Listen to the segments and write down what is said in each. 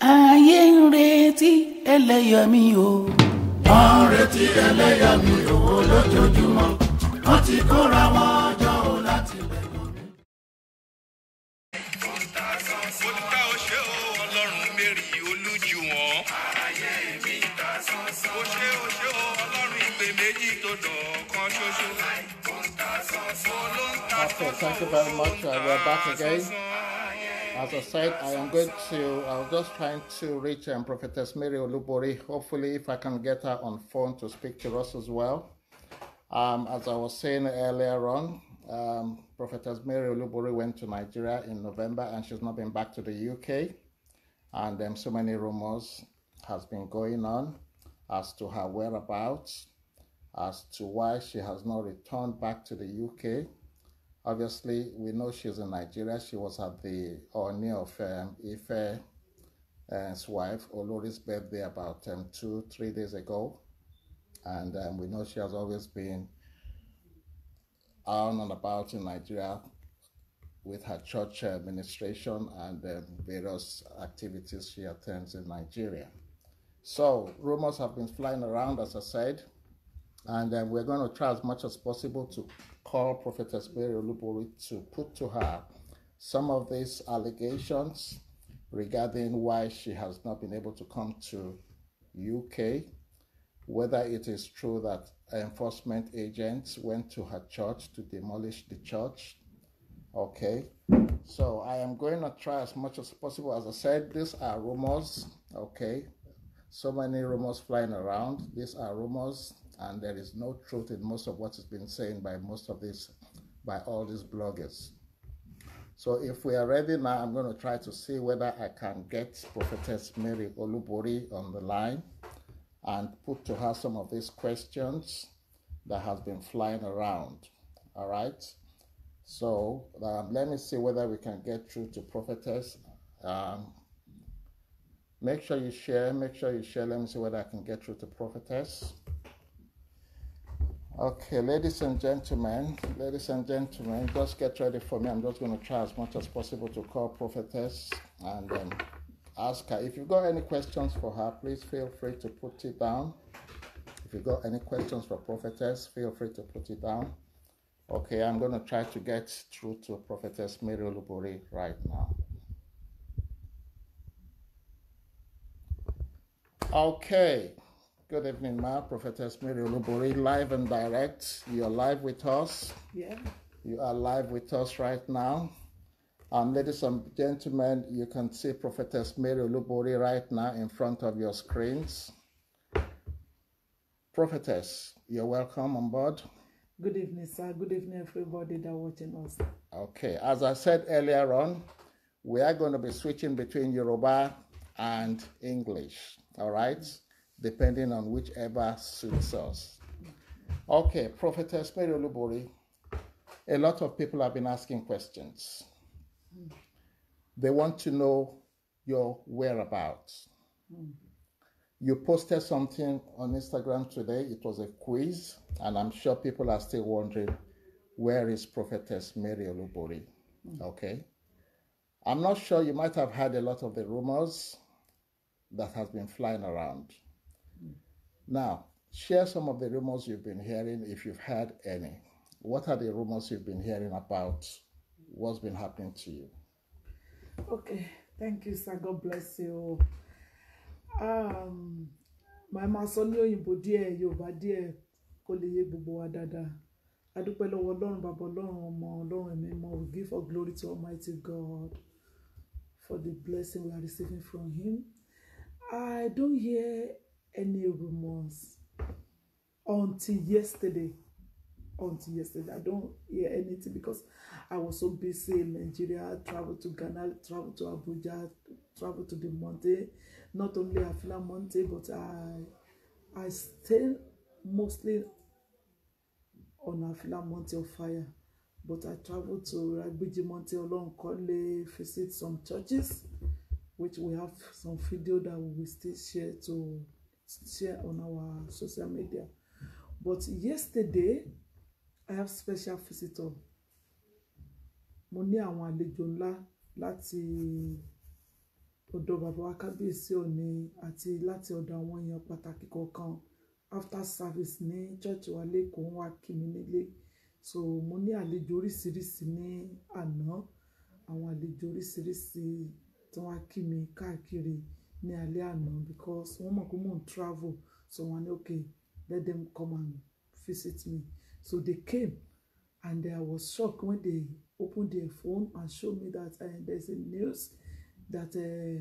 ayé ń retí ẹlẹ́yàmí o. wọ́n ń retí ẹlẹ́yàmí òwò lójoojúmọ́ wọ́n ti kóra wọn jọ ò láti lẹ́yìn mi. Olùkà òṣè o ọlọ́run mẹ́rì olújú wọn. Ayé mi ta sánsán. Òṣè òṣè o ọlọ́run ìpè méjì tó dọ̀ọ̀kan ṣoṣo. Okay, thank you very much. Uh, we're back again. As I said, I am going to, I was just trying to reach um, Prophetess Mary Olubori. Hopefully, if I can get her on phone to speak to us as well. Um, as I was saying earlier on, um, Prophetess Mary Olubori went to Nigeria in November and she's not been back to the UK. And um, so many rumors has been going on as to her whereabouts, as to why she has not returned back to the UK. Obviously, we know she's in Nigeria. She was at the Oni of um, Ife uh, wife, Olori's birthday about um, two, three days ago. And um, we know she has always been on and about in Nigeria with her church administration and um, various activities she attends in Nigeria. So, rumors have been flying around, as I said, and um, we're going to try as much as possible to call Prophetess Mary Olubori to put to her some of these allegations regarding why she has not been able to come to UK, whether it is true that enforcement agents went to her church to demolish the church. Okay, so I am going to try as much as possible. As I said, these are rumors. Okay, so many rumors flying around. These are rumors, and there is no truth in most of what has been saying by most of these, by all these bloggers. So if we are ready now, I'm going to try to see whether I can get Prophetess Mary Olubori on the line and put to her some of these questions that has been flying around. All right. So um, let me see whether we can get through to Prophetess. Um, make sure you share. Make sure you share. Let me see whether I can get through to Prophetess. Okay, ladies and gentlemen, ladies and gentlemen, just get ready for me. I'm just going to try as much as possible to call Prophetess and um, ask her. If you've got any questions for her, please feel free to put it down. If you've got any questions for Prophetess, feel free to put it down. Okay, I'm going to try to get through to Prophetess Mary Olubori right now. Okay. Good evening, Ma. Prophetess Mary Olubori, live and direct. You're live with us. Yeah. You are live with us right now. Um, ladies and gentlemen, you can see Prophetess Mary Olubori right now in front of your screens. Prophetess, you're welcome on board. Good evening, sir. Good evening, everybody that watching us. Okay, as I said earlier on, we are going to be switching between Yoruba and English, all right, depending on whichever suits us. Okay, Prophetess Mary Olubori, a lot of people have been asking questions. They want to know your whereabouts. You posted something on Instagram today. It was a quiz, and I'm sure people are still wondering where is Prophetess Mary Olubori? Okay. I'm not sure you might have heard a lot of the rumors that has been flying around. Now, share some of the rumors you've been hearing if you've heard any. What are the rumors you've been hearing about what's been happening to you? Okay, thank you, sir. God bless you. Um, màá máa sọ ní òyìnbó díẹ̀ Yorùbá díẹ̀ kó lè yé gbogbo wa dáadáa. A dúpẹ́ lọ́wọ́ Ọlọ́run bàbá Ọlọ́run ọmọ Ọlọ́run ẹ̀mí mọ́. We give all glory to Almighty God for the blessing we are receiving from Him. I don't hear any rumors until yesterday. Until yesterday, I don't hear anything because I was so busy in Nigeria. Traveled to Ghana, traveled to Abuja, traveled to the Monte, not only Afila Monte, but I I stay mostly on Afila Monte of Fire. But I traveled to Ragbiji Monte Olonkole, visit some churches, which we have some video that we will still share to share on our social media. But yesterday, I have special visitor. Mo ní àwọn àlejò ńlá láti ọ̀dọ̀ bàbá wa kábíyèsí òní àti láti ọ̀dọ̀ àwọn èèyàn pàtàkì kọ̀ọ̀kan after service ní church wa lẹ́kọ̀ọ́ wá kí mi nílé so mo ní àlejò oríṣiríṣi ní àná àwọn àlejò oríṣiríṣi tí wọ́n á kí mi káàkiri ní alẹ́ àná because wọ́n mọ̀ pé mò ń travel so wọ́n ní okay let them come and visit me so they came and I was shocked when they opened their phone and showed me that uh, there's a news that uh,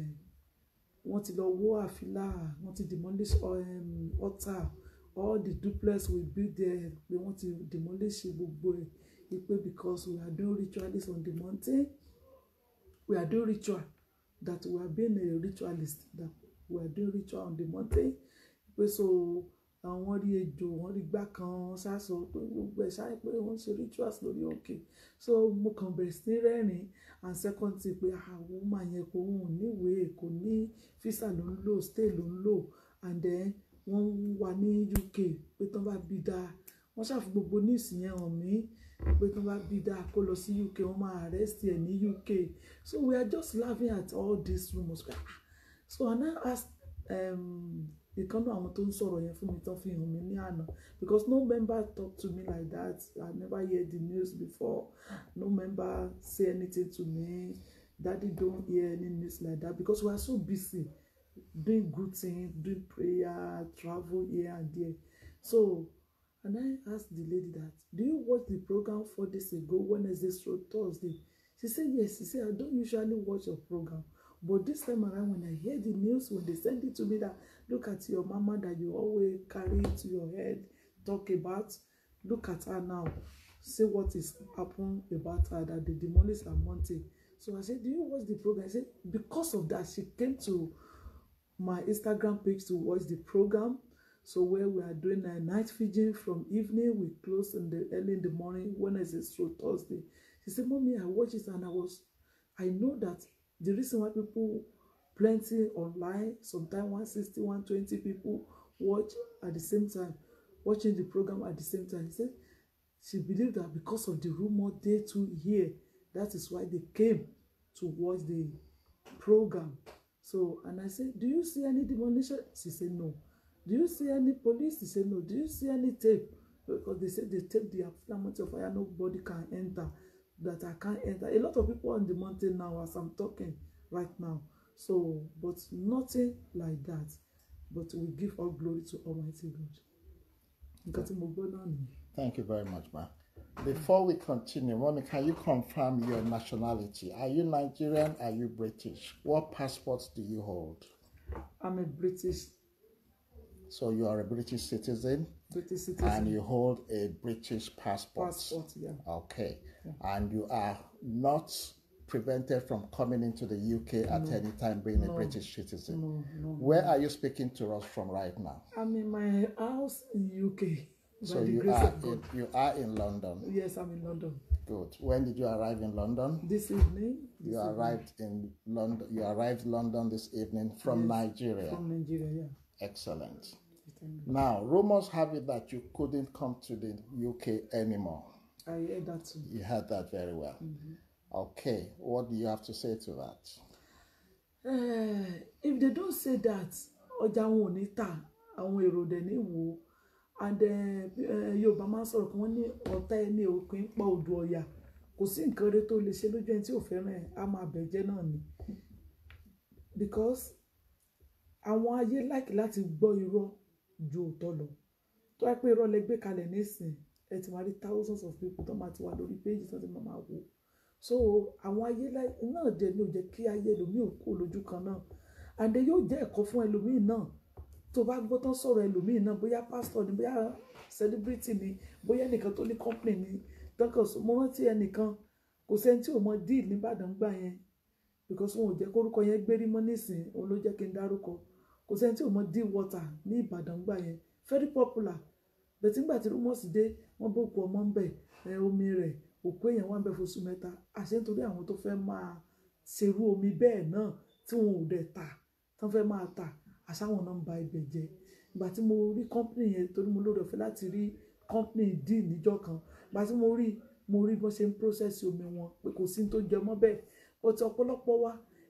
wọ́n ti lọ wó àfilà wọ́n ti demolish um, altar all the duplex we build there pé wọ́n ti demolish gbogbo ẹ̀ ipe because we are doing ritualists on the mountain we are doing ritual that we are being a ritualist that we are doing ritual on the mountain pé so àwọn rí ejò wọ́n rí gbá kan ṣáṣọ pé gbogbo ẹ̀ ṣáà pé wọ́n ṣe rituals lórí òkè so mo kàn bẹ̀rẹ̀ sí ní rẹ́rìn and second thing pé àwọn ọmọ yẹn kò ń níwèé kò ní visa ló ń lò stay ló ń lò and then wọ́n ń wà ní UK pé tán bá bí dáa wọ́n ṣàfi gbogbo news yẹn hàn mí pé tán bá bí dáa kó lọ sí UK wọ́n máa arrest ẹ̀ ní UK so we are just laughing at all these rumours so I now ask um, ìkànnì àwọn tó ń sọ̀rọ̀ yẹn fún mi tán fi hàn mí ní àná because no member talk to me like that I never hear the news before no member say anything to me daddy don't hear any news like that because we are so busy doing good things doing prayer travel here and there so and I ask the lady that do you watch the program four days ago Wednesday through Thursday she say yes she say I don't usually watch your program but this time around when I hear the news when they send it to me that look at your mama that you always carry to your head talk about look at her now say what is happen about her that they demolish her mountain so I said do you watch the program I said because of that she came to my Instagram page to watch the program so where we are doing a night vigil from evening we close in the early in the morning Wednesday through Thursday she said mommy I watch it and I was I know that the reason why people plenty online sometimes 160 120 people watch at the same time watching the program at the same time she say she believe that because of the rumor they too hear that is why they came to watch the program so and i say do you see any demolition she say no do you see any police she say no do you see any tape because they say they tape the mountain of fire nobody can enter that i can't enter a lot of people on the mountain now as i'm talking right now so but nothing like that but we give all glory to almighty god nǹkan tí mo gbọ́ náà nìyẹn. Thank you very much, ma. Before we continue, mommy, can you confirm your nationality? Are you Nigerian? Are you British? What passports do you hold? i'm a british So you are a British citizen british citizen and you hold a British passport. passport yeah Okay. And you are not prevented from coming into the UK at any time being a British citizen. no no Where are you speaking to us from right now? i'm in my house in uk by So the you grace are of god in, you are in London. yes i'm in london Good. When did you arrive in London? this evening this You evening arrived in London. You arrived London this evening from Nigeria. from nigeria yeah Excellent. Thank Now, rumors have it that you couldn't come to the UK anymore. I hear that too. You heard that very well. Okay, what do you have to say to that? Eh, if they don't say that ọjà wọn ò ní tà àwọn èrò dẹ̀ ní wò ó and eh, eh, yorùbá máa ń sọ̀rọ̀ kí wọ́n ní ọ̀tá ẹni òpin pa odò ọ̀yà kò sí nǹkan rẹ tó lè ṣe lójú ẹni tí ò fẹ́ràn ẹ̀ á máa bẹ̀jẹ́ náà ni because àwọn ayé láìkí láti gbọ́ irọ́ ju òótọ́ lọ tó wáá pé irọ́ lẹ gbé kalẹ̀ nísìn ẹ ti máa rí thousands of people tó máa ti wà lórí péjì tó ti máa máa wò so àwọn ayé láì- náà dẹ̀ ní ò jẹ́ kí ayé ẹlòmíì ò kó lójú kan náà and then yóò jẹ́ ẹ̀kọ́ fún ẹlòmíì náà tó bá gbọ́ tán sọ̀rọ̀ ẹlòmíì náà bóyá pásítọ̀ ni bóyá celebrity ni bóyá ẹnìkan tó ní company ni tọkàn sọ mo rántí ẹnìkan kò sẹ́ni tí ò mọ deal nìbàdàn gbà yẹn because wọn ò jẹ́ kórúkọ yẹn gbérí mọ́ nísìn òun ló jẹ́ kí n dárúkọ kò sẹ́ni tí ò mọ deal water ní ìbàdàn gbà yẹn very popular bẹ̀tí ńgbà tí rumors dé wọ́n bó kú ọmọ ń bẹ̀ ẹ omi rẹ̀ òkú èèyàn wà ń bẹ̀ fóṣù mẹ́ta àṣẹ nítorí àwọn tó fẹ́ máa ṣerú omi bẹ́ẹ̀ náà tí wọn ò dẹ̀ tà tán fẹ́ máa tà àṣàwọn náà ń ba ibẹ̀ jẹ́ ìgbà tí mo rí company yẹn torí mo lóore ọ̀fẹ́ láti rí company deal níjọ́ kan ìgbà tí mo rí mo rí bọ́n ṣe ń process omi wọn pé kò sí ní tó jẹ mọ́ bẹ́ẹ̀ but ọ̀pọ̀lọpọ̀ wa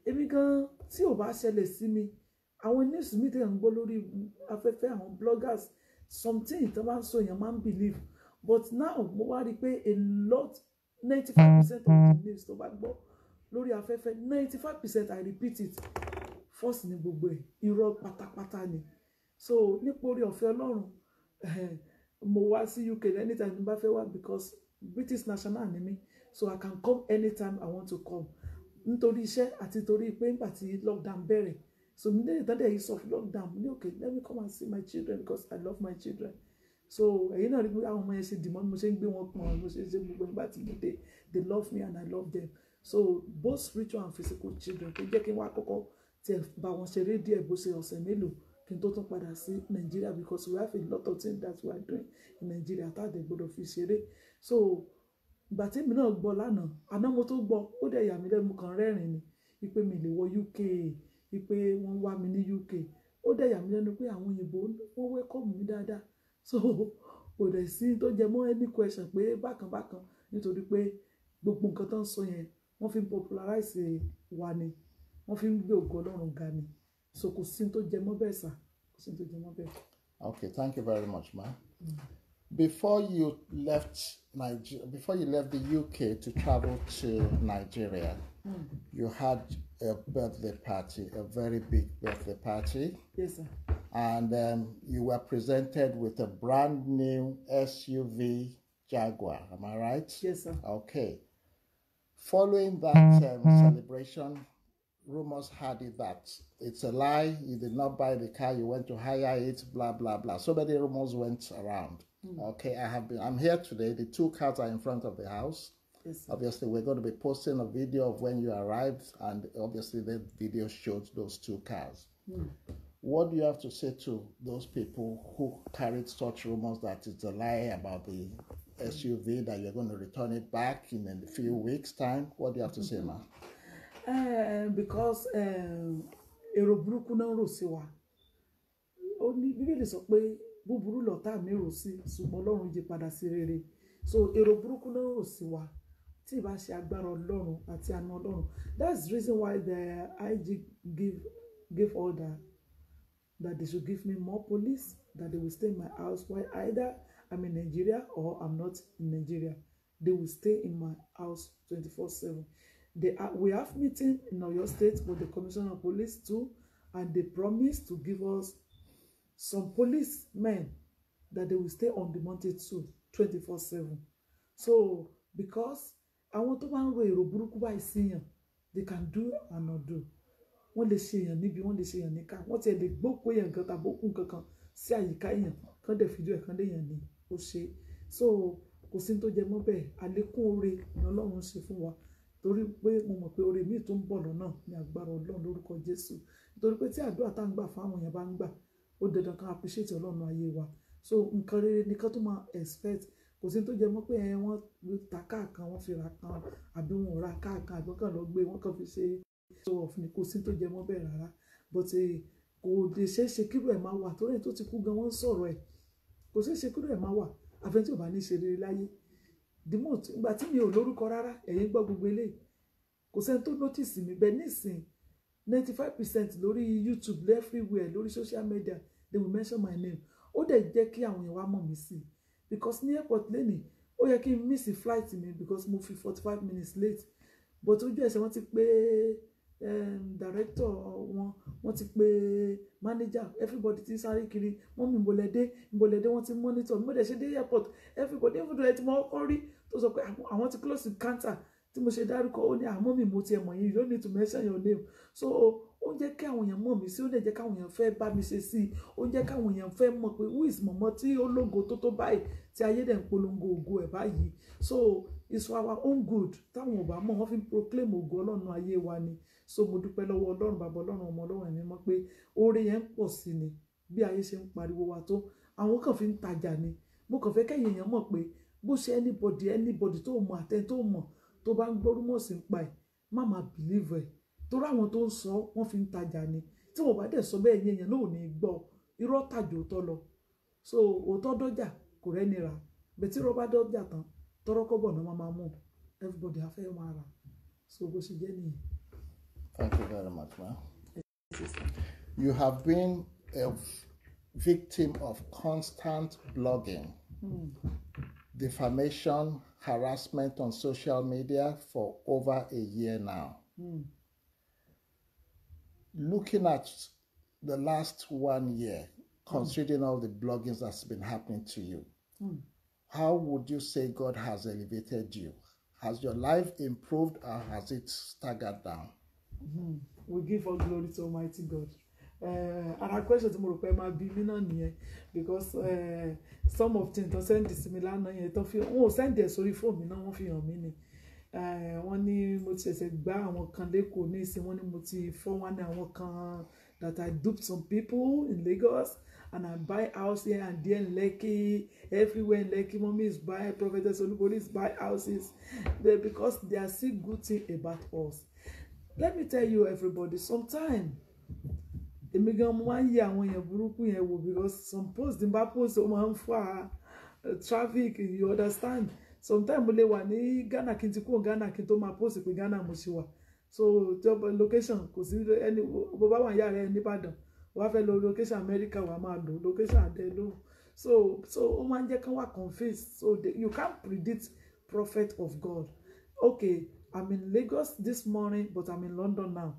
èmi gan tí ò bá ṣẹlẹ̀ sí mi àwọn news mi tẹ̀ ń gbọ́ lórí afẹ́fẹ́ àwọn bloggers something tó bá ń sọ èèyàn máa ń believe but now mo wá rí i pé a lot ninety five percent of the news tó bá gbọ́ lórí afẹ́fẹ́ ninety five percent I repeat it false ni gbogbo ẹ̀ irọ́ pátápátá ni so nípa orí ọ̀fẹ́ ọlọ́run eh, mo wá sí UK anytime tí n bá fẹ́ wá because British national ni mí so I can come anytime I want to come nítorí iṣẹ́ àti torí pé nígbà tí lockdown bẹ̀rẹ̀ so mi lè tán dẹ̀ yìí sọ fún lockdown mo ní okay let me come and see my children because I love my children so ẹ̀yin náà rí pé àwọn ọmọ yẹn ṣe dìmọ́ bí mo ṣe ń gbé wọn pọ̀n mo ṣe ń ṣe gbogbo nígbà tí mo dé they love me and I love them so both spiritual and physical children tó jẹ́ kí n wá kọ́kọ́ tiẹ̀ bá wọn ṣeré díẹ̀ bó ṣe ọ̀sẹ̀ mélòó kí n tó tún padà sí Nigeria because we have a lot of things that we are doing in Nigeria tá a dẹ̀ gbọ́dọ̀ fi ṣeré so ìgbà tí èmi náà gbọ́ lánàá àná mo tó gbọ́ ó dẹ̀ yà mí lẹ́nu kan rẹ́rìn ni wípé mi lè wọ UK wípé wọ́n wá mi ní UK ó dẹ̀ yà mí lẹ́nu pé àwọn òyìnbó wọ́n welcome mi dáadáa so kò dẹ̀ sí tó jẹ mọ́ any question pé bákan bákan nítorí pé gbogbo nǹkan tó ń sọ yẹn wọ́n fi ń popularize wa ni wọ́n fi ń gbé ògo Ọlọ́run ga ni so kò sí tó jẹ mọ́ bẹ́ẹ̀ sà kò sí tó jẹ mọ́ bẹ́ẹ̀. Okay, thank you very much, ma. Before you left Nigeria, before you left the UK to travel to Nigeria, you had a birthday party, a very big birthday party, yes sir and um, you were presented with a brand new SUV Jaguar. Am I right? yes sir Okay. Following that um, celebration, rumors had it that it's a lie. You did not buy the car. You went to hire it. Blah blah blah. So many rumors went around. Okay, I have been. I'm here today. The two cars are in front of the house. yes sir Obviously, we're going to be posting a video of when you arrived, and obviously, the video showed those two cars. What do you have to say to those people who carried such rumors that it's a lie about the SUV that you're going to return it back in a few weeks' time? What do you have to say, ma? Eh, because eh, èrò burúkú náà rò sí wa ó ní bíbélì sọ pé búburú lọ̀tá mi rò sí ṣùgbọ́n ọlọ́run yí padà sí rere so èrò burúkú náà rò sí wa tí ì bá ṣe agbára ọlọ́run àti àna ọlọ́run that's the reason why the IG give give order that they should give me more police that they will stay in my house while either I'm in Nigeria or I'm not in Nigeria they will stay in my house twenty-four seven they are, we have meeting in Oyo State with the Commissioner of Police too and they promise to give us some policemen that they will stay on the mountain too twenty-four seven so because àwọn tó bá ń ro èrò burúkú báyìí síyàn they can do and not do wọ́n lè ṣe èèyàn níbi wọ́n lè ṣe èèyàn níkà wọ́n tiẹ̀ lè gbókò èèyàn kan tàbí òkú kankan sí àyíká èèyàn kán dẹ̀ fídíò ẹ̀ kán léèyàn ní ó ṣe so kò sí ní tó jẹ mọ́ bẹ́ẹ̀ àlékún oore ni Ọlọ́run ṣe fún wa torí pé mo mọ̀ pé oore míì tó ń bọ̀ lọ́nà ní agbára Ọlọ́run lórúkọ Jésù nítorí pé tí àdúrà tá à ń gbà fún àwọn èèyàn bá ń gbà ó dandan kan appreciate Ọlọ́run ayé wa so nǹkan rere ni ká tó máa expect kò sí ní tó jẹ mọ́ pé ẹ wọ́n ta káàkan wọ́n fi ra kan àbí wọn ò ra káàkan àbí wọ́n kàn lọ gbé wọ́n kàn fi ṣe show off ni kò sí ní tó jẹ mọ́ bẹ́ẹ̀ rárá but eh, kò lè ṣeé ṣe kírò ẹ̀ máa wà torí ẹ̀ tó ti kú gan wọ́n ń sọ̀rọ̀ ẹ̀ kò ṣeé ṣe kírò ẹ̀ máa wà àfẹn tí ò bá ní ṣe rere láyé dìmọ̀ ìgbà tí mi ò lórúkọ rárá ẹ̀yin gbọ́ gbogbo eléyìí kò sẹ́ni tó notice mi bẹ́ẹ̀ nísìn ninety five percent lórí YouTube everywhere lórí social media they will mention my name ó dẹ̀ jẹ́ kí àwọn èèyàn wá mọ̀ mí sí i because ní airport lẹ́nìí ó yẹ kí n miss flight mi because mo fi forty five minutes late but ojú ẹsẹ̀ wọ́n ti pé um, director wọn wọ́n ti pé manager everybody ti sáré kiri wọ́n mi ìbòlẹ́dé ìbòlẹ́dé wọ́n ti monitor mo dẹ̀ ṣe dé airport everybody even though ẹ ti mọ ọkọ rí tó sọ pé àwọn- àwọn ti close the counter tí mo ṣe dárúkọ ó ní àmọ́ mi mo tiẹ̀ mọ̀ yín you don't need to mention your name so ó ń jẹ́ kí àwọn èèyàn mọ̀ mí sí ó dẹ̀ jẹ́ káwọn èèyàn fẹ́ bá mi ṣe sí i ó ń jẹ́ káwọn èèyàn fẹ́ mọ̀ pé who is mọ̀mọ́ tí ó lógo tó tó báyìí tí ayé dẹ̀ ń polongo ògo ẹ̀ báyìí so it's for our own good táwọn ò bá mọ̀ wọ́n fi ń proclaim ògo ọlọ́run ayé wa ni so mo dúpẹ́ lọ́wọ́ ọlọ́run bàbá ọlọ́run ọmọ ọlọ́run ẹ̀mí mọ́ pé oore yẹn ń pọ̀ sí ni bí ayé ṣe ń pariwo wa tó àwọn kan fi ń tajà ni mo kàn fẹ́ kẹ́yìn èèyàn mọ̀ pé bó ṣe anybody anybody tó mọ̀ àtẹ tó mọ̀ tó bá ń gbọ́ rúmọ̀ sí ń pa ẹ̀ má máa believe ẹ̀ torí àwọn tó ń sọ wọ́n fi ń tajà ni tí wọ́n bá dẹ̀ sọ bẹ́ẹ̀ yẹn yẹn náà ò ní gbọ́ irọ́ tàjò òótọ́ lọ so òótọ́ dọ́jà kò rẹ́ni rà bẹ̀tí irọ́ bá dọ́jà tán tọ́rọ́ kọ́bọ̀ náà máa máa mú everybody á fẹ́ máa rà so bó ṣe jẹ́ nìyẹn. Thank you very much, ma'am. You have been a victim of constant blogging, defamation, harassment on social media for over a year now. Looking at the last one year, considering all the bloggings that's been happening to you, how would you say God has elevated you? Has your life improved or has it staggered down? we give all glory to almighty god uh, ara question tí mo rò pé máa bí mí náà nìyẹn because uh, some of things tó sẹ́ndì sí mi lánàá yẹn tó fi wọn ò sẹ́ndì ẹ̀ sórí fóònù mi náà wọ́n fi hàn mí ni uh, wọ́n ní mo ti ṣẹ̀ṣẹ̀ gbá àwọn kan lẹ́kọ̀ọ́ ní ìsìn wọ́n ní mo ti fọ́ wọn ní àwọn kan that I duped some people in Lagos and I buy house here and there in Lekki everywhere in Lekki mommy is buy prophetess Olubori is buy houses they, because they are still good thing about us let me tell you everybody sometime èmi gan mo máa ń yẹ àwọn èèyàn burúkú yẹn wò because some post ní bá post ó máa ń fa uh, traffic you understand sometime mo lè wà ní Ghana kí n ti kúrò Ghana kí n tó máa post pé Ghana mo ṣe wà so job location kò sí ẹni bó bá wà ní yàrá ẹ nìbàdàn wà á fẹ́ lo location America wà á máa lò location àdé lò so so ó máa ń jẹ́ kán wà confused so they, you can't predict prophet of God okay I'm in Lagos this morning but I'm in London now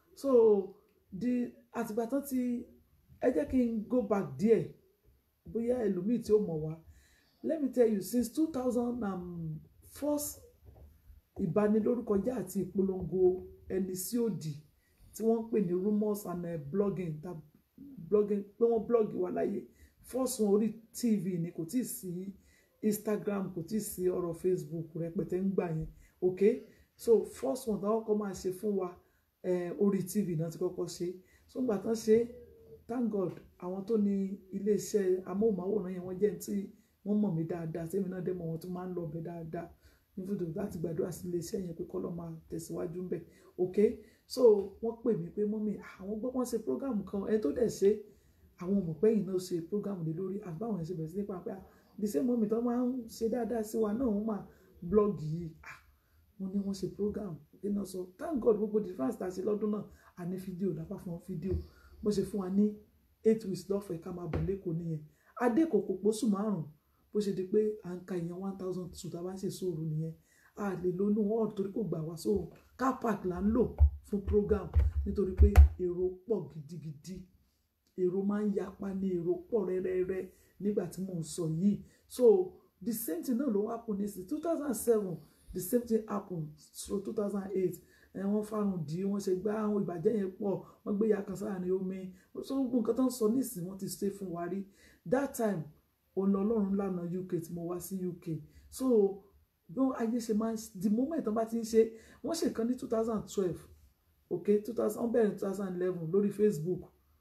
so the àtìgbà tán ti ẹ jẹ́ kí n go back díẹ̀ bóyá ẹlòmíì tí ó mọ̀ wá let me tell you since two thousand and first ìbanilórúkọjẹ́ àti ìpolongo ẹni sí òdì tí wọ́n ń pè ní rumours and uh, blogging ta blogging pé wọ́n blog wà láyé first wọn orí tv ni kò tí ì sí instagram kò tí ì sí ọ̀rọ̀ facebook rẹpẹtẹ ń gbà yẹn okay so first one táwọn kọ́ máa ṣe fún wa eh, orí tv náà ti kọ́kọ́ ṣe so gbà tán ṣe thank god àwọn tó ní iléeṣẹ́ amóhùnmáwòrán yẹn wọ́n jẹ́ tí wọ́n mọ̀ mí dáadáa tèmi náà dé mọ̀ wọ́n tó máa ń lọ ọbẹ̀ dáadáa nífúdò láti gbàdúrà sí iléeṣẹ́ yẹn pé kọ́lọ́ máa tẹ̀síwájú ń bẹ̀ ok so wọ́n pè mí pé mọ́mí àwọn gbọ́ wọ́n ṣe program kan ẹni tó dẹ̀ ṣe àwọn òmùpẹ́yìn náà ṣe program lé lórí àbáwọn ẹ̀ ṣe bẹ̀rẹ̀ sí nípa pé the same mọ́mí tó máa ń ṣe dáadáa sí wa náà wọ́n máa blog yìí ah wọ́n ní wọ́n ṣe program iná sọ thank god gbogbo difference tá a ṣe lọ́dún náà a ní fídíò lápá fún wọn fídíò bó ṣe fún wa ní eight weeks lọ́fẹ̀ẹ́ ká máa bọ̀ lẹ́kọ̀ọ́ nìyẹn adékòkò pósù márùn bó ṣe di pé à ń ka ìyẹn one thousand two tá a bá ń ṣe sóòrù nìyẹn a lè lo inú hall torí kò gbà wá sóòrù car park là ń lò fún program nítorí pé èrò pọ̀ gidigidi èrò máa ń yapa ní èrò pọ̀ rẹ́rẹ́rẹ́ nígbà tí mò ń sọ yìí so the same thing náà ló wá pọ̀ ní sí two thousand seven the same thing happen so two thousand eight ẹ wọ́n fárun dì í wọ́n ṣe gbá àwọn ìbàjẹ́ yẹn pọ̀ wọ́n gbé ya kan sáà ní omi so gbogbo nǹkan tó ń sọ nísìnyí wọ́n ti ṣe fún wa rí that time òun lọ ọlọ́run lànà uk tí mo wá sí uk so bí wọ́n ayé ṣe máa ń the moment wọ́n bá ti ń ṣe wọ́n ṣe kan ní two thousand twelve ok two thousand wọ́n bẹ̀rẹ̀ two thousand eleven lórí facebook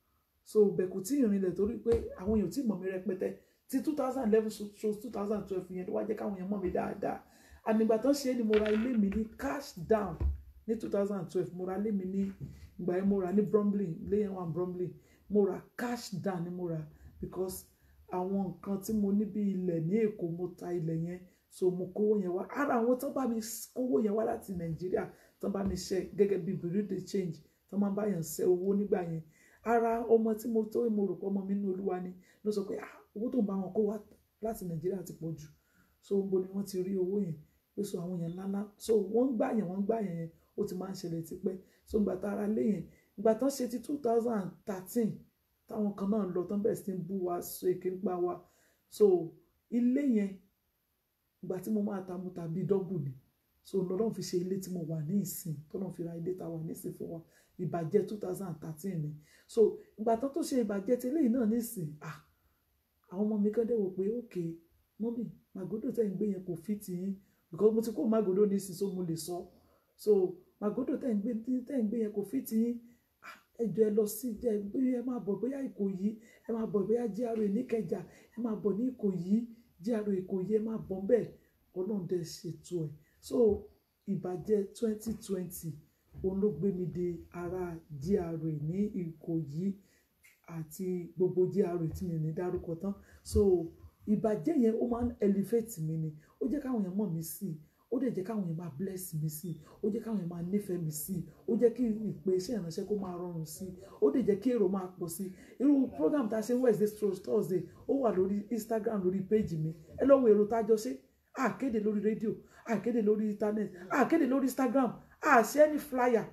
so bẹ̀kù tí ìrìnlẹ̀ torí pé àwọn èèyàn tí mọ̀ mí rẹpẹtẹ ti two thousand eleven so two thousand twelve yẹn ló wá jẹ́ káwọn èèyàn mọ̀ mí dáadáa ànígbà tó ṣe é ni mo ra ilé mi ní cash down ní two thousand and twelve mo ra ilé mi ní ìgbà yẹn mo ra ní Bromley ilé yẹn wà ní Bromley mo ra cash down ni mo ra because àwọn nǹkan tí mo ní bí ilẹ̀ ní Èkó mo ta ilẹ̀ yẹn so mo kówó yẹn wá ara àwọn tó bá mi kówó yẹn wá láti Nàìjíríà tó bá mi ṣe gẹ́gẹ́ bí bureau de change tó máa ń báyàn ṣe owó nígbà yẹn ara ọmọ tí mo tó mo rò pé ọmọ mi ní Olúwa ni ló sọ pé ah owó tó ń bá wọn kó wá láti Nàìjíríà ti pọ̀ jù so ń bo ni wọ́n ti rí owó yẹn pé so àwọn yẹn ńláńlá so wọ́n ń gbà yẹn wọ́n ń gbà yẹn ó ti máa ń ṣẹlẹ̀ tipẹ́ so ìgbà tá ara lé yẹn ìgbà tán ṣe ti two thousand and thirteen táwọn kan náà lọ tán bẹ̀rẹ̀ sí ń bú wa so èké ń pa wa so ilé yẹn ìgbà tí mo máa ta mo tàbí dọ́gbù ni so lọ́dọ̀ fi ṣe ilé tí mo wà ní ìsìn tọ́nà fi ra ilé tá a wà ní ìsìn fún wa ìbàjẹ́ two thousand and thirteen ni so ìgbà tán tó ṣe ìbàjẹ́ ti eléyìí náà ní ìsìn ah àwọn ọmọ mi kàn dé wò pé ok mọ́mì màgòdò tẹ̀ ń gbé yẹn kò fi tì yín because mo ti kó màgòdò ní ìsìn so mo lè sọ so màgòdò tẹ̀ ń gbé tẹ̀ ń gbé yẹn kò fi tì yín ẹjọ ẹ lọ sí jẹ ẹ máa bọ̀ bóyá Ìkòyí ẹ máa bọ̀ bóyá GRA níkẹjà ẹ máa bọ̀ ní Ìkòyí GRA Ìkòyí ẹ máa bọ̀ bẹ́ẹ̀ Ọlọ́run dẹ ṣètò ẹ̀ so ìbàjẹ́ twenty twenty òun ló gbé mi de ara GRA ní Ìkòyí àti gbogbo GRA tí mi ní dárúkọ tán so ìbàjẹ́ yẹn ó máa ń elevate mi ni ó jẹ́ káwọn èèyàn mọ̀ mí sí i ó ó dẹ̀ jẹ́ káwọn yẹn máa bless mi sí i ó jẹ́ káwọn yẹn máa nífẹ̀ẹ́ mi sí i ó jẹ́ kí ìpè iṣẹ́ ìránṣẹ́ kó máa rọrùn sí i ó dẹ̀ jẹ́ kí èrò máa pọ̀ sí i irú program tá a ṣe Wednesday through Thursday ó wà lórí Instagram lórí page mi ẹ lọ wo èrò tá a jọ ṣe àkéde lórí rédíò àkéde lórí internet àkéde lórí Instagram àṣẹ ní flyer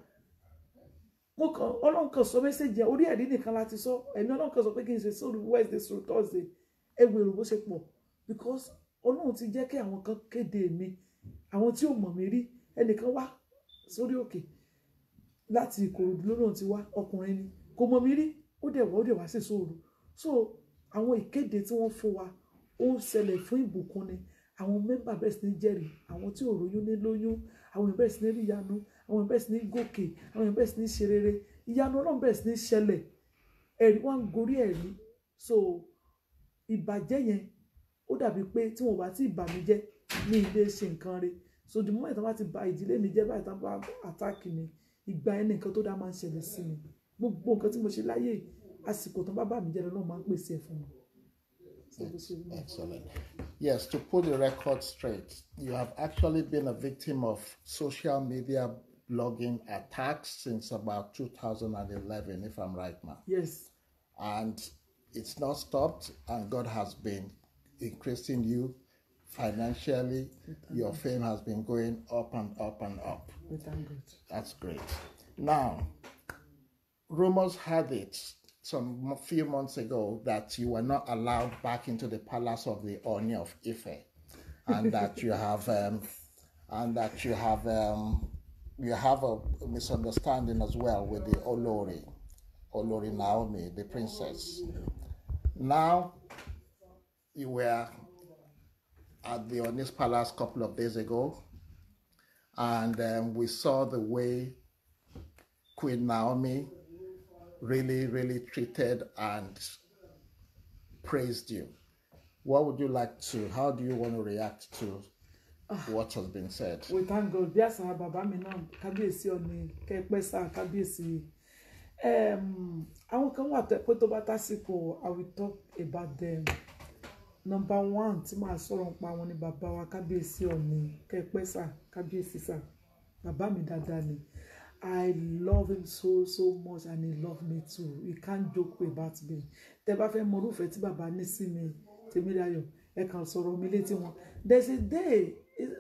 mo kàn ọlọ́run kan sọ mẹ́sẹ̀gì yẹn orí ẹ̀rí nìkan láti sọ ẹ̀mí ọlọ́run kan sọ pé kí n ṣe sórí Wednesday through Thursday ẹ wo èrò bó ṣe pọ̀ because ọlọ́run ti jẹ́ kí àwọn kan kéde mi àwọn tí ò mọ̀ mí rí ẹnìkan wá sórí òkè láti ìkòròdú lónà tí wá ọkùnrin ni kò mọ̀ mí rí ó dẹ̀ wá ó dẹ̀ wá sí sóòrù so àwọn ìkéde tí wọ́n fún wa ó ń ṣẹlẹ̀ fún ìbùkún ni àwọn mẹ́mbà bẹ̀rẹ̀ sí ní jẹ́rìí àwọn tí ò róyún ní lóyún àwọn èèyàn bẹ̀rẹ̀ sí ní rí ìyanu àwọn èèyàn bẹ̀rẹ̀ sí ní gòkè àwọn èèyàn bẹ̀rẹ̀ sí ní ṣe rere ìyanu ọlọ́run bẹ̀rẹ̀ sí ní ṣẹlẹ̀ ẹ̀rí wá ń gorí ẹ̀rí so ìbàjẹ́ yẹn ó dàbí pé tí wọn bá ti bà mí jẹ́ ní ilé ṣe nǹkan re so the moment tí wọn bá ti bà ìdílé mi jẹ́ báyìí tí wọn bá àtàkì mi ìgbà yẹn nìkan tó dá máa ń ṣẹlẹ̀ sí mi gbogbo nǹkan tí mo ṣe láyé àsìkò tó bá bà mí jẹ́ lọ́nà máa ń pèsè ẹ̀ fún mi. So bó ṣe rí nìyẹn. Excellent. Yes, to put the record straight, you have actually been a victim of social media blogging attacks since about 2011, if I'm right now. yes And it's not stopped, and God has been increasing you financially. Your fame has been going up and up and up. we thank God. That's great. Now, rumors had it some few months ago that you were not allowed back into the palace of the Oni of Ife, and that you have, um, and that you have, um, you have a misunderstanding as well with the Olori, Olori Naomi, the princess. Now, you were at the Oni's palace a couple of days ago, and um, we saw the way Queen Naomi really, really treated and praised you. What would you like to, how do you want to react to what has been said? we thank God bí àṣà bàbá mi náà kábíyèsí ọ̀ni kẹ́pẹ́ sá kábíyèsí um, àwọn kan wà tó pé tó bá tásìkò I will talk about them number one tí màá sọ̀rọ̀ nípa wọn ni bàbá wa kábíyèsí ọ̀ni kẹ́pẹ́ sá kábíyèsí sá bàbá mi dáadáa ni I love him so so much and he love me too he can't joke about me tẹ bá fẹ́ mọ orúfẹ́ tí bàbá ní sí mi Tèmídayọ̀ ẹ kàn sọ̀rọ̀ mi létí wọn there's a day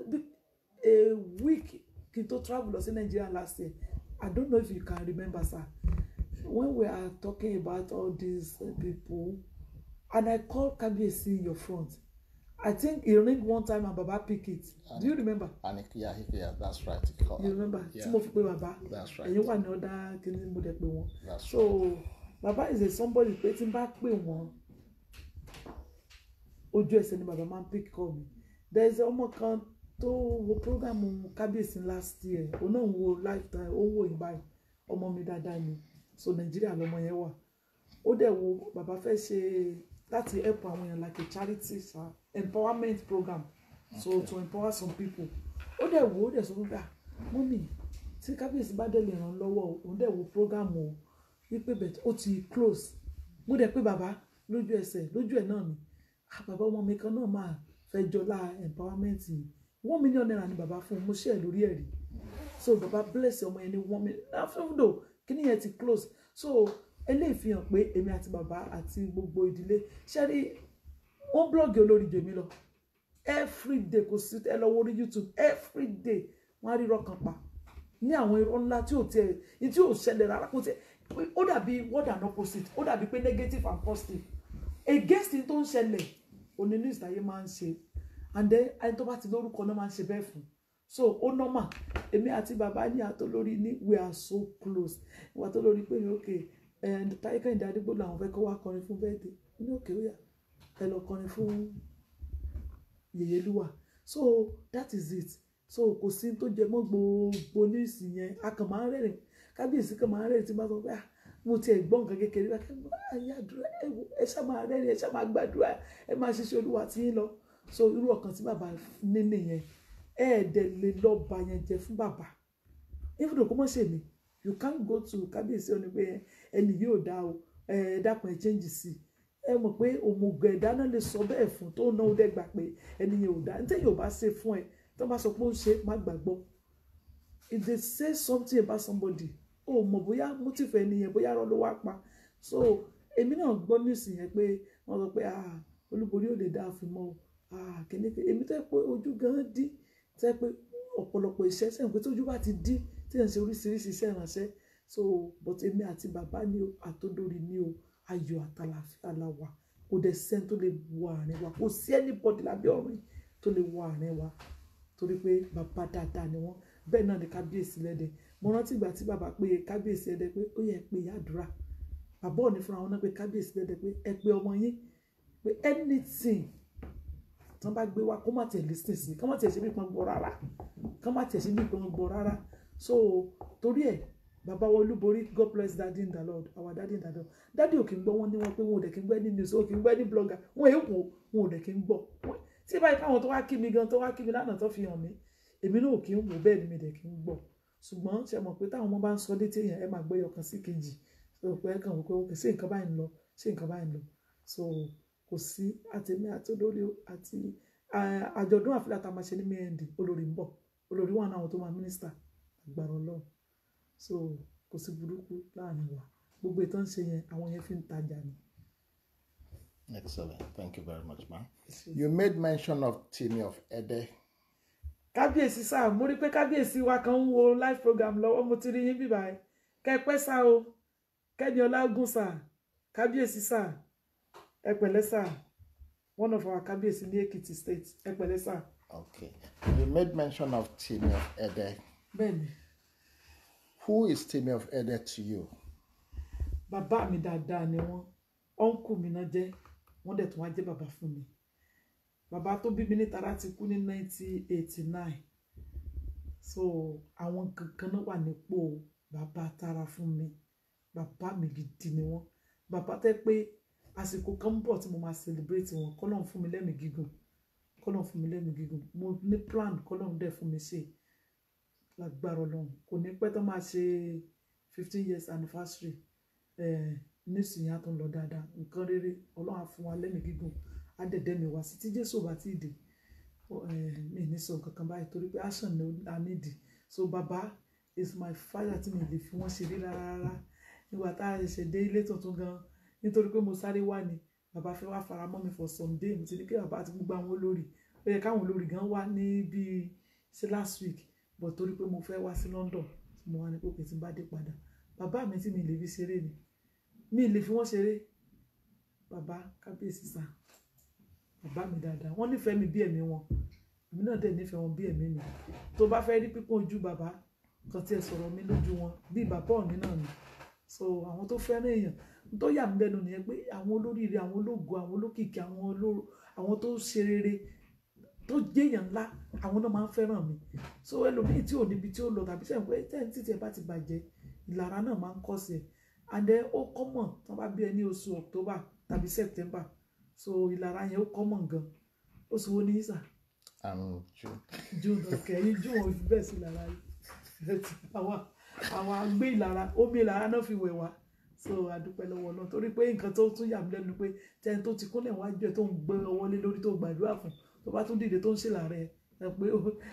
a week kí n tó travel lọ sí Nigeria last year I don't know if you can remember sir when we are talking about all these uh, people and I call Kabiyesi in your front I think he ring one time and Baba pick it do you remember And it- yeah, he- yeah, that's right. he called- you remember tí Yeah, mo fi pe baba that's right. ẹ̀yin wà ní ọ̀dà kìíní mo dẹ̀ pé wọn That's so baba is a somebody pé tí n bá pè wọ́n ojú ẹsẹ̀ ni baba máa ń pick call mi there is ọmọ kan tó wo program kábíyèsí last year òun náà ń wo lifetime ó ń wò yín báyìí ọmọ mi dáadáa ni so nàìjíríà lọmọ yẹn wà ó dẹ̀ wo baba fẹ́ ṣe láti help àwọn èèyàn like a charity sa empowerment program so to empower some people ó dẹ̀ wo ó dẹ̀ sọ fún mi ah mọ́mì tí kábíyèsí bá dẹ̀ lè ràn lọ́wọ́ o, òun dẹ̀ wo program o wípé bẹ̀ ó ti close mo dẹ̀ pé bàbá lójú ẹsẹ̀ lójú ẹ̀ náà ni ah bàbá ọmọ mi kan náà máa fẹ́ jọlá empowerment yìí one million naira ni bàbá fún un mo ṣe ẹ̀ lórí ẹ̀ rí so bàbá bless ọmọ yẹn ní one million after kíní yẹn ti close so eléyìí fi hàn pé èmi àti bàbá àti gbogbo ìdílé ṣẹ́rí wọ́n blọ́ọ̀gì olórí jèmi lọ everyday kò sí ẹ lọ wo orí youtube everyday wọ́n á rí irọ́ kan pa ní àwọn irọ́ ńlá tí ò tiẹ̀ ní tí ò ṣẹlẹ̀ rárá kò tiẹ̀ ó dàbí word and opposite ó dàbí pé negative and positive against ní tó ń ṣẹlẹ̀ òní ní ìsìláyé máa ń ṣe and then ẹni tó bá ti lórúkọ náà máa ń ṣe bẹ́ẹ̀ fún so ó normal èmi àti bàbá ní àtolórí ní we are so close ìwà tó lórí pé ok táyé kẹ́hìndé adigbó làwọn fẹ́ kó wá kọrin fún bẹ́ẹ̀ dé ní òkè ó yà ẹ lọ kọrin fún yèyélúwà so that is it so kò sí tó jẹ mọ́ gbogbo níìsì yẹn a kàn máa ń rẹ́rìn kábíyèsí kan máa ń rẹ́rìn tí bá sọ pé ah mo tiẹ̀ gbọ́ nǹkan kékeré bá kẹ́ ayé àdúrà ẹ wò ẹ ṣá máa rẹ́rìn ẹ ṣá máa gbàdúrà ẹ máa ṣiṣẹ́ olúwa tí yín lọ so irú ọkàn tí bàbá ní nìyẹn ẹ ẹ̀ dẹ̀ lè lọ bà yẹn jẹ́ fún bàbá even though kó mọ̀ ṣe mí you can't go to kábíyèsí ọ ní pé ẹni yóò dá o ẹ dákun ẹ change sí i ẹ mọ̀ pé òmùgọ̀ ẹ̀dá náà lè sọ bẹ́ẹ̀ fún tó náà ó dẹ́gbà pé ẹni yẹn ò dá ní tẹ́yìn ò bá ṣe fún ẹ tó bá sọ pé ó ń ṣe má gbàgbọ́ if they say something about somebody o mọ̀ bóyá motive ẹni yẹn bóyá rọ ló wá pa so èmi náà gbọ́ news yẹn pé wọ́n sọ pé ah olúborí ò lè dá àfin mọ́ o ah kìnìkì èmi tó yẹ pé ojú gan dí tó yẹ pé ọ̀pọ̀lọpọ̀ iṣẹ́ sẹ́yìn pé tójú bá ti dí tí yẹn ń ṣe oríṣiríṣi iṣẹ́ ìrànṣẹ́ so but èmi àti bàbá ni o àtòdórí ni o ayọ̀ àtàlàfíà la wà kò dẹ̀ sẹ́ni tó lè wọ àárín wa kò sí anybody lábẹ́ ọ̀run yìí tó lè wọ àárín wa torí pé bàbá dáadáa ni wọ́n bẹ́ẹ̀ náà ni kábíyèsí lẹ́dẹ̀ mo rántí ìgbà tí bàbá pé kábíyèsí lẹ́dẹ̀ pé ó yẹ pé yàdúrà bàbá òní fúnra wọn náà pé kábíyèsí lẹ́dẹ̀ pé ẹ pé ọmọ yín pé anything tí wọ́n bá gbé wá kó má tiẹ̀ listen sí kó má tiẹ̀ ṣe bí pọn gbọ́ rárá kó má tiẹ̀ ṣe bí pọn gbọ́ rárá so torí ẹ̀ bàbá wa olúborí god bless daddy in the lord our daddy in the lord daddy ò kí ń gbọ́ wọn ní wọn pé wọn ò dẹ̀ kí ń gbọ́ ní news ò kí ń gbọ́ ní blogger wọn èé wò wọn ò dẹ̀ kí ń gbọ́ tí báyìí káwọn tó wá kí mi gan tó wá kí mi lánàá tó fi hàn mí èmi náà ò kí ń wò bẹ́ẹ̀ ni mi dẹ̀ kí ń gbọ́ ṣùgbọ́n ṣe mọ̀ pé táwọn ọmọ bá ń sọ létí èèyàn ẹ máa gbé ọkàn sí kejì so pé ẹ kàn wò pé ok ṣé nǹkan báyìí ń lọ ṣé nǹkan báyìí ń lọ so kò sí àtẹ̀mí àti olórí àti àjọ̀dún àfilà tá a máa ṣe ní mẹ́ẹ̀ndì olórí ń bọ̀ olórí wà náà àwọn tó máa mínísítà agbára ọlọ́run so kò sí burúkú láàrin wa gbogbo ìtàn ṣe yẹn àwọn yẹn fi ń tajà ni. Excellent. Thank you very much, ma'am. You made mention of Timi of Ede. kábíyèsí sáà mo rí pé kábíyèsí wa kan ń wo live program lọ́wọ́ mo ti rí yín bíbá ẹ kẹpẹ́ sá o kẹ́ni ọlágùn sá kábíyèsí sá ẹ pẹ̀lẹ́ sá one of our kábíyèsí ní Èkìtì state ẹ pẹ̀lẹ́ sá. Okay. You made mention of Timi of Ede. bẹ́ẹ̀ni Who is Timi of Ede to you? bàbá mi dáadáa ni wọ́n ọ̀nkù mi náà jẹ́ wọ́n dẹ̀ tún wá jẹ́ bàbá fún mi bàbá tó bí mi ní tara ti kú ní 1989 so àwọn kankan náà wà nípò bàbá tara fún mi bàbá mi gidi ni wọ́n bàbá tẹ́ pé àsìkò kan ń bọ̀ tí mo máa celebrate wọn kọ́lọ́n fún mi lẹ́mìí gígùn kọ́lọ́n fún mi lẹ́mìí gígùn mo ní plan kọ́lọ́n dẹ̀ fún mi ṣe lágbára ọlọ́run kò ní pẹ́ tó máa ṣe fifteen years anniversary eh, nísìnyí á tún lọ dáadáa nǹkan rere ọlọ́run á fún wa lẹ́mìí gígùn á dẹ̀dẹ̀ mi wá sí tí jésù ò bá tí ì dé mi ní sọ nǹkan kan báyìí torí pé action ni a nídìí so baba is my father tí mi lè fi wọ́n ṣeré rárá nígbà tá a ṣẹ̀ṣẹ̀ dé ilé tuntun gan nítorí pé mo sáré wá ni bàbá fẹ́ wá fara mọ́ mi for some day mo ti ní kí bàbá àti gbogbo àwọn olórí ó yẹ káwọn olórí gan wá ní bíi sí last week but torí pé mo fẹ́ wá sí London mo wá ní pé òkè tí n bá dé padà bàbá mi tí mi lè fi ṣeré ni mi lè fi wọ́n ṣeré bàbá kábíyèsí sá bàbá mi dáadáa wọ́n nífẹ̀ẹ́ mi bí ẹ̀mí wọn èmi náà dẹ̀ nífẹ̀ẹ́ wọn bí ẹ̀mí mi tó bá fẹ́ rí pípọ́n ojú bàbá kan tí ẹ sọ̀rọ̀ mi lójú wọn bí bàbá òní náà ni so àwọn tó fẹ́ràn èèyàn tó yà mí lẹ́nu nìyẹn pé àwọn olóríire àwọn ológo àwọn olókìkí àwọn olóró àwọn tó ṣe rere tó jẹ́yàn ńlá àwọn náà máa ń fẹ́ràn mi so ẹlòmíì tí ò níbi tí ó lọ tàbí sẹ́yìn pé tẹ́yìn títí ẹ bá ti bàjẹ́ ìlara náà máa ń kọ́ sí ẹ and then ó common tó bá bí ẹ ní oṣù October tàbí September so ìlara yẹn ó common gan oṣù wo ní ìsà Um, June. June ọ̀kẹ́ yìí June ò fi bẹ́ẹ̀ sí ìlara yìí àwọn àwọn agbé ìlara omi ìlara náà fi wẹ̀ wá so adúpẹ́ lọ́wọ́ náà torí pé nǹkan tó tún yà mí lẹ́nu pé tẹ́ni tó ti kúnlẹ̀ wájú ẹ̀ tó ń gbé ọwọ́ lé lórí tó gbàdúrà fún tó bá tún dìde tó ń ṣèlàrẹ ẹ pé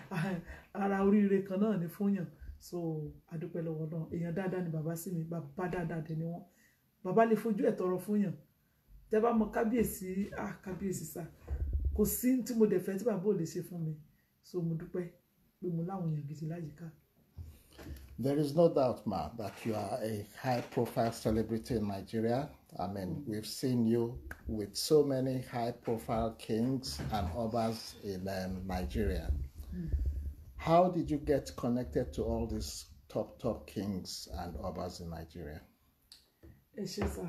ara oríire kan náà ni fún yàn so adúpẹ́ lọ́wọ́ náà èèyàn dáadáa ni bàbá sí mi bàbá dáadáa dẹ̀ ni wọ́n bàbá lè fojú ẹ̀ tọrọ fún yàn tẹ́ bá mọ kábíyèsí ah kábíyèsí sá kò sí tí mo dẹ̀ fẹ́ tí bàbá ò lè ṣe fún mi so mo dúpẹ́ pé mo láwọn èèyàn gidi láyìíká. There is no doubt, Ma, that you are a high profile celebrity in Nigeria. I mean, we've seen you with so many high profile kings and others in um, Nigeria. How did you get connected to all these top, top kings and others in Nigeria? ẹ ṣe sá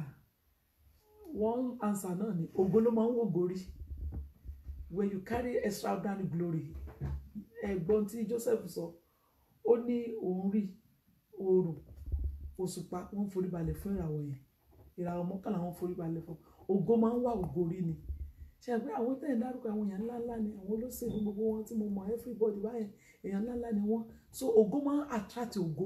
one answer náà ni ògo ló máa ń wò gorí when you carry extraordinary glory ẹ̀gbọ́n tí Joseph sọ ó ní òun rí oòrùn òṣùpá wọ́n forí balẹ̀ fún ìràwọ̀ yẹn ìràwọ̀ mọ́kànlá wọ́n forí balẹ̀ fún ògo máa ń wà ògo rí ni ṣe pé àwọn tẹ̀ ń dárúkọ àwọn èèyàn ńláńlá ni àwọn olóṣèlú gbogbo wọn tí mo mọ̀ everybody báyẹn èèyàn ńláńlá ni wọ́n so ògo máa ń attract ògo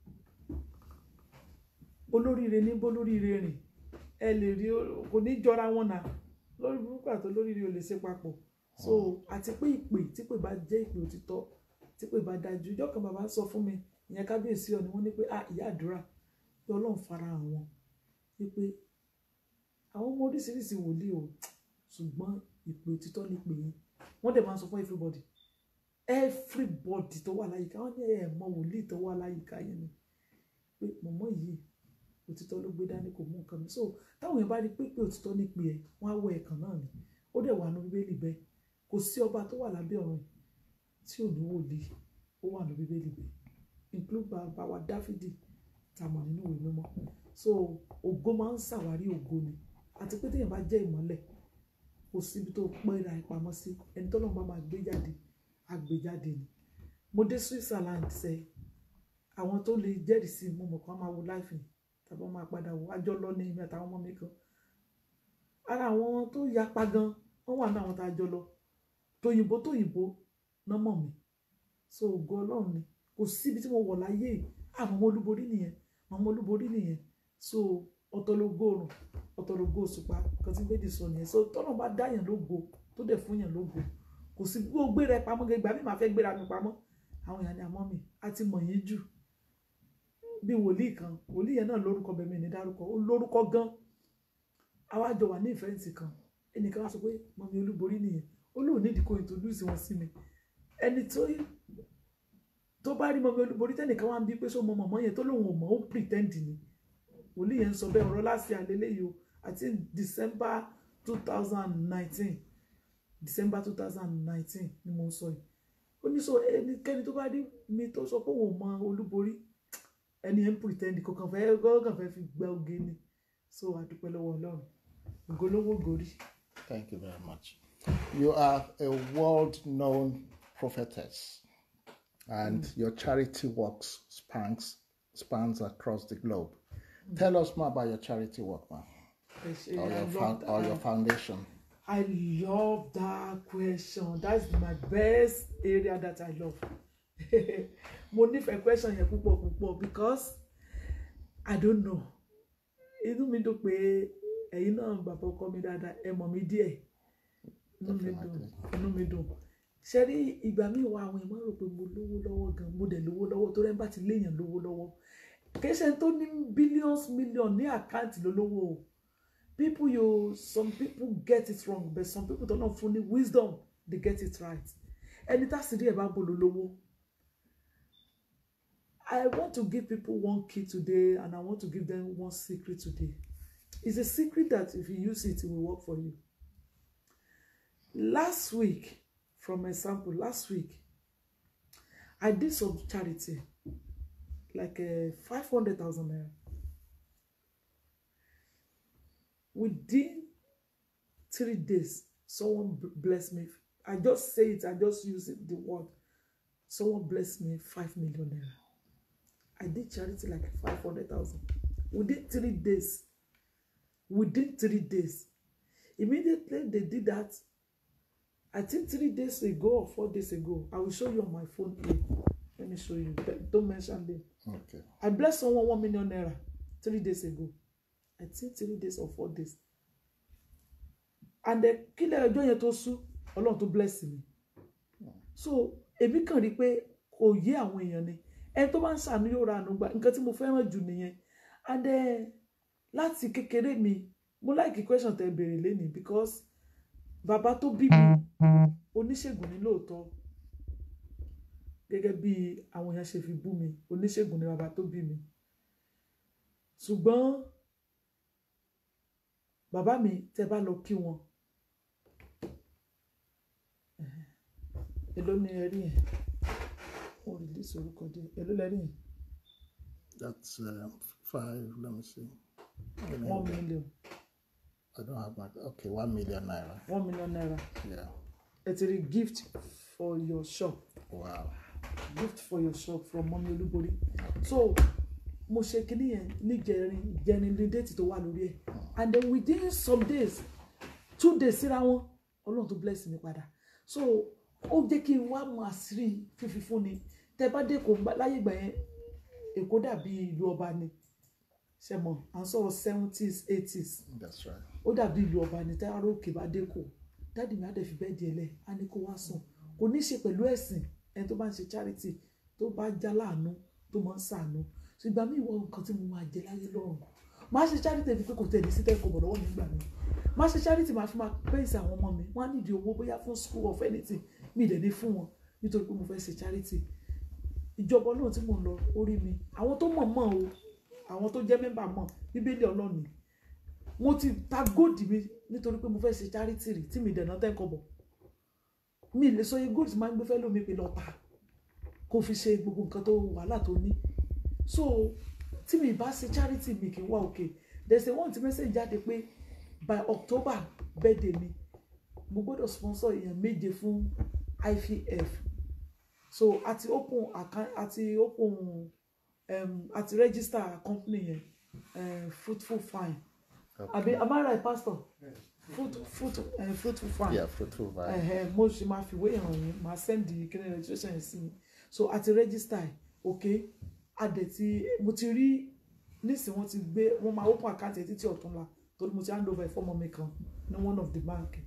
olóríire ní bólóríire rìn ẹ lè rí kò ní jọra wọn náà lórí burúkú àti olóríire ò lè ṣe papọ̀ so àti pé ìpè tí pè bá jẹ́ ìpè òtítọ́ tí pè bá dájú ìjọ kan bàbá sọ fún mi ìyẹn kábíyèsí ọ ni wọ́n ní pé ah ìyá àdúrà pé ọlọ́run fara hàn wọn wípé àwọn ọmọ oríṣiríṣi wòlíì o ṣùgbọ́n ìpè òtítọ́ ní pè yín wọ́n dẹ̀ máa ń sọ fún everybody everybody tó wà láyìíká wọ́n ní ẹ̀ mọ wòlíì tó wà láyìíká yẹn ni pé mọ̀mọ́ yìí òtítọ́ ló gbé dání kò mú nǹkan mi so táwọn èèyàn bá rí pé pé òtítọ́ ní pè ẹ́ wọ́n á wọ ẹ̀kan náà ni ó dẹ̀ wà ní bíbélì bẹ́ẹ̀ kò sí ọba tó wà lábẹ́ ọ̀run tí ò ní wòlíì ó wà ní bíbélì bẹ́ẹ̀ include bàbá wa dáfídì tàmọ̀ nínú ìwé mímọ́ so ògo máa ń ṣàwárí ògo ni àti pé téèyàn bá jẹ́ ìmọ́lẹ̀ kò síbi tó pẹ́ra ìpamọ́ sí ẹni tó lọ́n bá máa gbé jáde á gbé jáde ni mo dé Switzerland sẹ àwọn tó lè jẹ́rìí sí mo mọ̀ kán máa wo láìfì tàbí wọ́n máa padà wò ájọ́ lọ ní ìmọ̀ àtàwọn ọmọ mi kan ara àwọn tó yapa gan wọ́n wà ní àwọn tá a jọ lọ tóyìnbó tóyìnbó náà mọ̀ mí so ògo ọlọ́run ni kò síbi tí mo wọ̀ láyé yìí àwọn ọmọ olúborí nìyẹn àwọn ọmọ olúborí nìyẹn so ọ̀tọ̀lógó òrùn ọ̀tọ̀lógó òṣùpá kan tí méjì sọ nìyẹn so tọ́nà bá dáyàn lógo tó dẹ̀ fún yàn lógo kò sí bí ó gbéra ẹ pamọ́ gẹ́gẹ́ ìgbà mi máa fẹ́ gbéra mi pamọ́ àwọn èèyàn ní àmọ́ mi á ti mọ̀ yín jù bí wòlíì kan wòlíì yẹn náà lórúkọ bẹ̀ mí ní dárúkọ ó lórúkọ gan àwa jọ wà ní ìfẹ́ǹsì kan ẹnìkan wá sọ pé mọ̀mí olúborí nìyẹn ó lóun nídìí kó introduce wọn sí mi ẹni tó tó bá rí mọ̀mí olúborí tẹ́nìkan wá ń bí pé sọ mọ mọ̀mọ́ yẹn tó lóun ò mọ̀ ó pretend ni wòlíì yẹn ń sọ bẹ́ẹ̀ ọ̀rọ̀ láti àlélẹ́ yìí o àti December two thousand nineteen December two thousand nineteen ni mo ń sọ yìí ó ní sọ ẹnikẹ́ni tó bá rí mi tó sọ pé òun mọ olúborí ẹni ẹ̀ ń pretend kò kàn fẹ́ kàn fẹ́ fi gbẹ oge ni so àdúpẹ́ lọ́wọ́ ọlọ́run ògolówó gòrí. Thank you very much. You are a world known prophetess, and your charity works spans, spans across the globe. Tell us more about your charity work, man, Ẹ ṣé, or I your, love found, or your that. foundation. I love that question. That's my best area that I love. Mo nífẹ̀ẹ́ question yẹn púpọ̀ púpọ̀ because I don't know. Inú mi dùn pé ẹ̀yin náà bàbá ọkọ mi dáadáa ẹ mọ̀ mí díẹ̀. Inú mi dùn. Definitely. Inú mi dùn. Ṣé rí ìgbà míì wá àwọn èèyàn máa rò pé mo lówó lọ́wọ́ gan mo dẹ̀ lówó lọ́wọ́ tó rẹ́ bá ti léèyàn lówó lọ́wọ́. Kì í ṣe tó ní billions million ní àkáǹtì lólówó o people you some people get it wrong but some people don't know funny wisdom they get it right ẹni tá sì rí ẹ bá bolo lówó I want to give people one key today and I want to give them one secret today it's a secret that if you use it it will work for you last week from example last week I did some charity like uh, five hundred thousand naira within three days someone b- bless me i just say it i just use it, the word someone bless me five million naira i did charity like five hundred thousand within three days within three days immediately they did that i think three days ago or four days ago i will show you on my phone here let me show you Don't- don't mention them Okay. I blessed someone one million naira three days ago. I think three days or four days. And then kílẹ̀ ọjọ́ yẹn tó sú ọlọ́run tó bless mi. So èmi kàn rí i pé kò yé àwọn èèyàn ni. Ẹni tó bá ń ṣàánú yóò ra àánú gbà. Nǹkan tí mo fẹ́ràn jù nìyẹn. And then láti kékeré mi, mo like question tẹ béèrè lénìí because bàbá tó bí mi oníṣègùn ni lóòótọ́ gẹ́gẹ́ bí àwọn èèyàn ṣe fi bú mi oníṣègùn ni bàbá tó bí mi ṣùgbọ́n bàbá mi tẹ bá lọ kí wọn ẹhẹ́, èló ni ẹ rí yẹn wọn release orúkọ díẹ̀ èló lẹ rí yẹn That's um, five. Let me see. Let me- one million I don't have my. Okay, one million naira. one million naira Yeah. ẹ ti rí gift for your shop Wow. gift for your shop from mọ́mí olúborí so mo ṣe kinní yẹn níjẹrin ìjẹrin ní déètì tó wà lórí ẹ̀ and then within some days two days síra wọn ọlọ́run tó bless mi padà so ó jẹ́ kí n wá mọ àṣírí fífi fún ni tẹ bá dé kò ń gbà láyé ìgbà yẹn èkó dàbí ìlú ọba ni ṣe mọ à ń sọ̀rọ̀ seventies eighties That's right. ó dàbí ìlú ọba ní tẹ́rọ òkè bá dé kò dáàdì mi á dẹ̀ fi bẹ́ẹ̀ di ẹlẹ́ á ní kó wá sùn kò ní ṣe pẹ̀lú ẹ̀sìn ẹni tó bá ń ṣe charity tó bá já láàánú tó máa ń ṣàánú ṣùgbọ́n mi ìwọ nǹkan tí mo máa jẹ láyé lọ́rùn máa ṣe charity fi pé kò tẹ̀lé sí tẹ́kọ̀ bọ̀ lọ́wọ́ nígbà mi máa ṣe charity máa fi máa pèsè àwọn ọmọ mi wọ́n á nídìí owó bóyá fún school of anything mi ì dẹ̀ ní fún wọn nítorí pé mo fẹ́ ṣe charity ìjọba náà tí mò ń lọ orí mi àwọn tó mọ̀ mọ̀ o àwọn tó jẹ́ mẹ́mbà mọ̀ bíbélì ọlọ́ọ̀ni mo ti ta góòdì mi nítorí pé mo fẹ́ ṣe charity rí tí mi dẹ̀nà tẹ́kọ̀ bọ̀ mi lè sọ iye góòdì tí máa ń gbé fẹ́ lómi pé lọ tà kó fi ṣe gbogbo nǹkan tó wàhálà tó ní so tí mi bá ṣe charity mi kì í wá òkè there's a one tí message jáde pé by October birthday mi mo gbọ́dọ̀ sponsor èèyàn méje fún IVF so àti open account àti open um, àti register company yẹn um, fruitful fine àbí am I right pastor fruit fruit uh, fruitful fine Yeah, fruitful vine. ẹ̀hẹ̀ mo ṣe máa fi wé ìràn yín máa send the kíni registration yẹn sí mi so àti register ẹ̀ ok adẹ̀ tí mo ti rí nísìn wọ́n ti gbé wọ́n máa open account ẹ̀ títí ọ̀túnla torí mo ti hand over ẹ̀ fọ́mọ mi kan ní one of the bank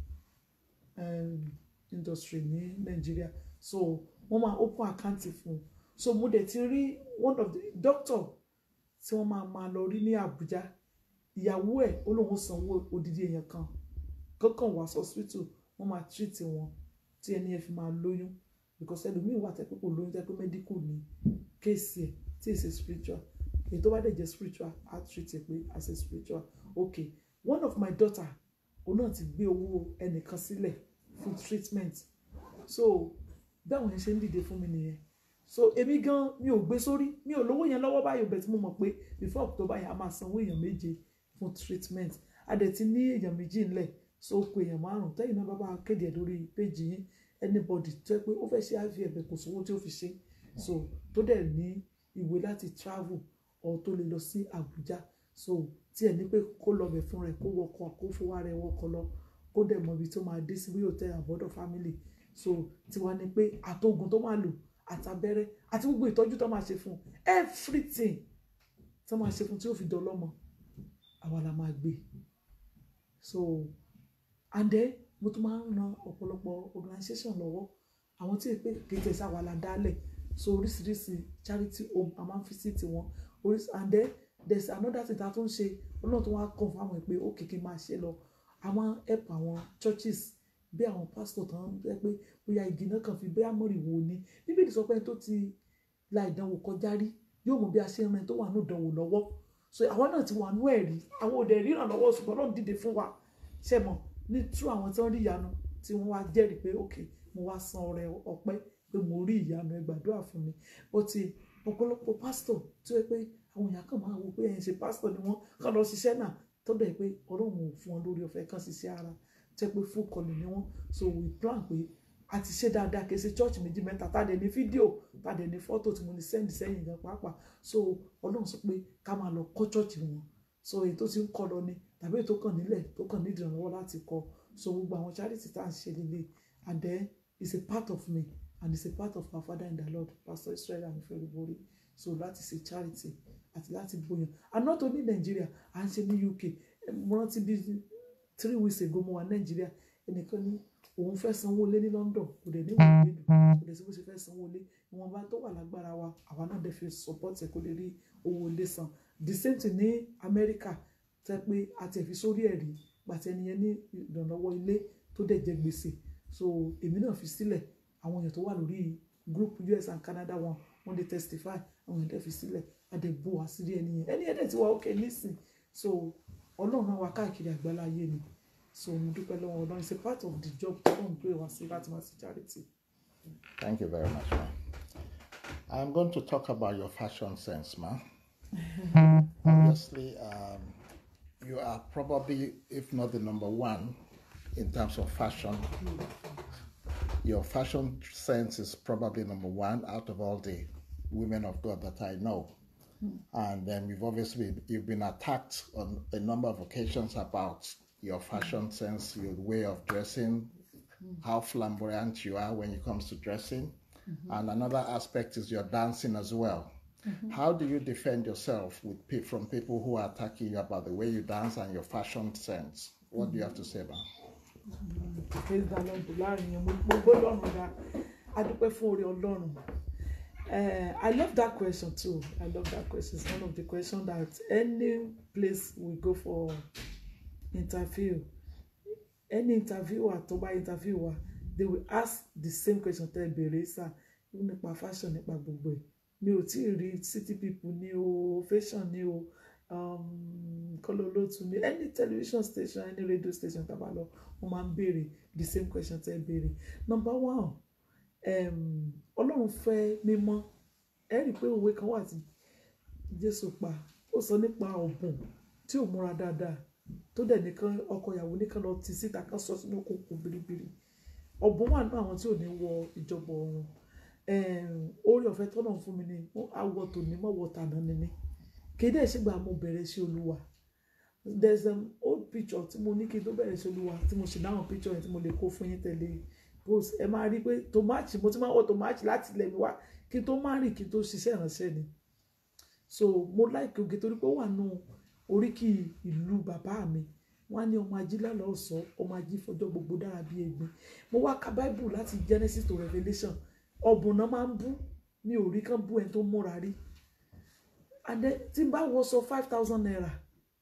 um, industry ní Nàìjíríà so wọ́n máa open account fún un so mo dẹ̀ ti rí one of the doctor tí wọ́n máa máa lọ rí ní Àbújá ìyàwó ẹ̀ ó lóun sanwó odidi èèyàn kan kankan wá hospital wọ́n máa treat wọn tí ẹni yẹn fi máa lóyún because ẹlòmíì wà tẹ́ pé kò lóyún tẹ́ pé medical ní kéèsì ẹ̀ tí èsì spiritual èyí tó bá dẹ̀ jẹ́ spiritual á treat ẹ̀ pé as a spiritual okay one of my daughter òun náà ti gbé owó ẹnìkan sílẹ̀ fún treatment so báwọn yẹn ṣe ń dìde fún mi nìyẹn so èmi gan mi ò gbé sórí mi ò lówó yẹn lọ́wọ́ báyìí bẹ̀ tí mo mọ̀ pé before October yẹn a máa sanwó èèyàn méje fún treatment a dẹ̀ ti ní èèyàn méjì ńlẹ̀ so ó pe èèyàn márùn tẹ́yìn náà bá bá kéde ẹ̀ lórí péjì yín anybody tó yẹ pé ó fẹ́ ṣe IVF kò sówó tí ó fi ṣe so tó dẹ̀ ní ìwé láti travel or tó lè lọ sí Àbújá so tí ẹ̀ ní pé kó lọ bẹ̀ fún rẹ̀ kó wọkọ̀ kó fowó rẹ̀ wọkọ̀ lọ kó dẹ̀ mọ ibi tó máa dé sí bí hotel àbọ̀dọ̀ family so tiwa ni pé àtògùn tó máa lò àtàbẹ́rẹ́ àti gbogbo ìtọ́jú tó máa ṣe fún everything tó máa ṣe fún tí ó fi dọlọ́mọ àwa la máa gbé so and then mo tún máa ń ran ọ̀pọ̀lọpọ̀ organisation lọ́wọ́ àwọn tí èpè kéde sáwa la dálẹ̀ so oríṣiríṣi charity home a máa ń fisiti wọn oríṣi and then there's another thing tá a tún ṣe ọlọ́run tó wá kàn fún àwọn pé ó kékeré máa ṣe lọ a máa ń help àwọn churches bí àwọn pastor tán jẹ́ pé bóyá igi náà kàn fi bóyá mọ̀rìwò ni bíbélì sọ pé ẹni tó ti la ìdánwò kọjá rí yóò mọ bí a ṣe ń ran ẹni tó wà ní ìdánwò lọ́wọ́ so àwa náà ti wà nú ẹ̀rí àwọn òde ríran lọ́wọ́ ṣùgbọ́n náà dìde fún wa ṣe mọ̀ ní tú àwọn tí wọ́n rí ìyanu tí wọ́n wá jẹ́rìí pé ok mo wá san ọrẹ ọpẹ́ pé mo rí ìyanu ẹ gbàdúrà fún mi ó ti ọ̀pọ̀lọpọ̀ pásítọ̀ tí ó yẹ pé àwọn èèyàn kàn máa wo pé ẹ̀yin ṣe pásítọ̀ ni wọ́n kàn lọ ṣiṣẹ́ náà tó dẹ̀ pé ọlọ́run ò fún wọn lórí ọ̀fẹ́ kan ṣiṣẹ́ ara tẹ́ pé full calling ni wọ́n so we plan pé a ti ṣe dáadáa kì í ṣe church méjì mẹ́ta tá a dẹ̀ ní fídíò tá a dẹ̀ ní fọ́tò tí mo ní send sẹ́yìn gan pàápàá so ọlọ́run sọ pé ká máa lọ kọ́ church wọn so èyí tó ti ń kọ́ lọ ni tàbí èyí tó kàn nílẹ̀ tó kàn ní ìdìrànlọ́wọ́ láti kọ́ so gbogbo àwọn charity tá à ń ṣe lélẹ̀ and then it's a part of me and it's a part of our father in the lord pastor israel anifẹ̀rẹ̀bọ̀rẹ̀ so láti ṣe charity àti láti gbóyan and not only Nigeria à ń ṣe ní UK mo rántí bí three weeks ago mo wà Nigeria ẹnìkan ní òun fẹ́ sanwó lé ní London kò dẹ̀ ní ìwé ìlú kò dẹ̀ sí bó ṣe fẹ́ sanwó lé ìwọ̀nba tó wà lágbára wa àwa náà dẹ̀ fi support ẹ̀ kó lè rí owó ilé san the same thing ní America tẹ́ pé a ti fi sórí ẹ̀rí gbàtí ẹni yẹn ní ìrànlọ́wọ́ ilé tó dẹ̀ jẹ gbèsè so èmi náà fi sílẹ̀ àwọn èèyàn tó wà lórí group US and Canada wọn wọ́n dey testify àwọn èèyàn dẹ̀ fi sílẹ̀ àdẹ̀bò àṣírí ẹni yẹn ẹni yẹn dẹ̀ ti wá okay nísìn so ọlọ́run náà wá káàkiri àgbálá ayé ni so mo dúpẹ́ lọ́wọ́ ọlọ́run it's a part of the job tó ń gbé wá sí láti máa ṣe charity. Thank you very much, ma. I'm going to talk about your fashion sense, ma. Obviously, um, you are probably, if not the number one, in terms of fashion. Your fashion sense is probably number one out of all the women of God that I know. And then you've obviously you've been attacked on a number of occasions about your fashion sense, your way of dressing, how flamboyant you are when it comes to dressing. And another aspect is your dancing as well. How do you defend yourself with pe- from people who are attacking you about the way you dance and your fashion sense? What do you have to say about? praise the lord láàrin yẹn mo gbogbo ọlọ́run ga adúpẹ́ fún orí ọlọ́run Eh, I love that question too I love that question it's one of the questions that any place we go for interview any interviewer tó bá interview wa they will ask the same question tẹ́ ẹ béèrè sá nípa fashion nípa gbogbo ẹ̀ mi ò tí ì rí city people ní o fashion ní o um, kọlọlọtù ní any television station any radio station tá a bá lọ wọ́n máa ń béèrè the same question tẹ́ ẹ béèrè number one um, ọlọ́run fẹ́ mímọ́ ẹ rí i pé òwe kan wà tí jésù pa ó sọ nípa ọ̀bùn tí ò múra dáadáa tó dẹ̀ nìkan ọkọ ìyàwó nìkan lọ ti síta kan sọ sínú kòkò biribiri ọ̀bùn wà nínú àwọn tí ò ní wọ ìjọba ọ̀run orí ọ̀fẹ́ tọ́nà fún mi ni àwọ̀ tòní mọ̀wọ́ tàná ni mí kéde ìṣègbà mo bẹ̀rẹ̀ sí olúwa there's an old picture tí mo ní kí n tó bẹ̀rẹ̀ sí olúwa tí mo sì dáhùn picture yẹn tí mo lè kó fún yín tẹ̀lé post ẹ máa rí i pé tòmáàtì mo ti máa wọ tòmáàtì láti ilẹ̀ mi wá kí n tó má rìn kí n tó ṣiṣẹ́ ìránṣẹ́ ni so mo láìkí oge torí pé ó wà nù oríkì ìlú bàbá mi wọ́n á ní ọmọ ají lálọ́ ọ̀sọ́ ọmọ ají fọjọ́ gbogbo dára bíi egbin mo wá ka bible láti genesis to revelation ọ̀bùn náà máa ń bú mi ò rí kán bú ẹni tó múra rí and then tí n bá wọ sọ five thousand naira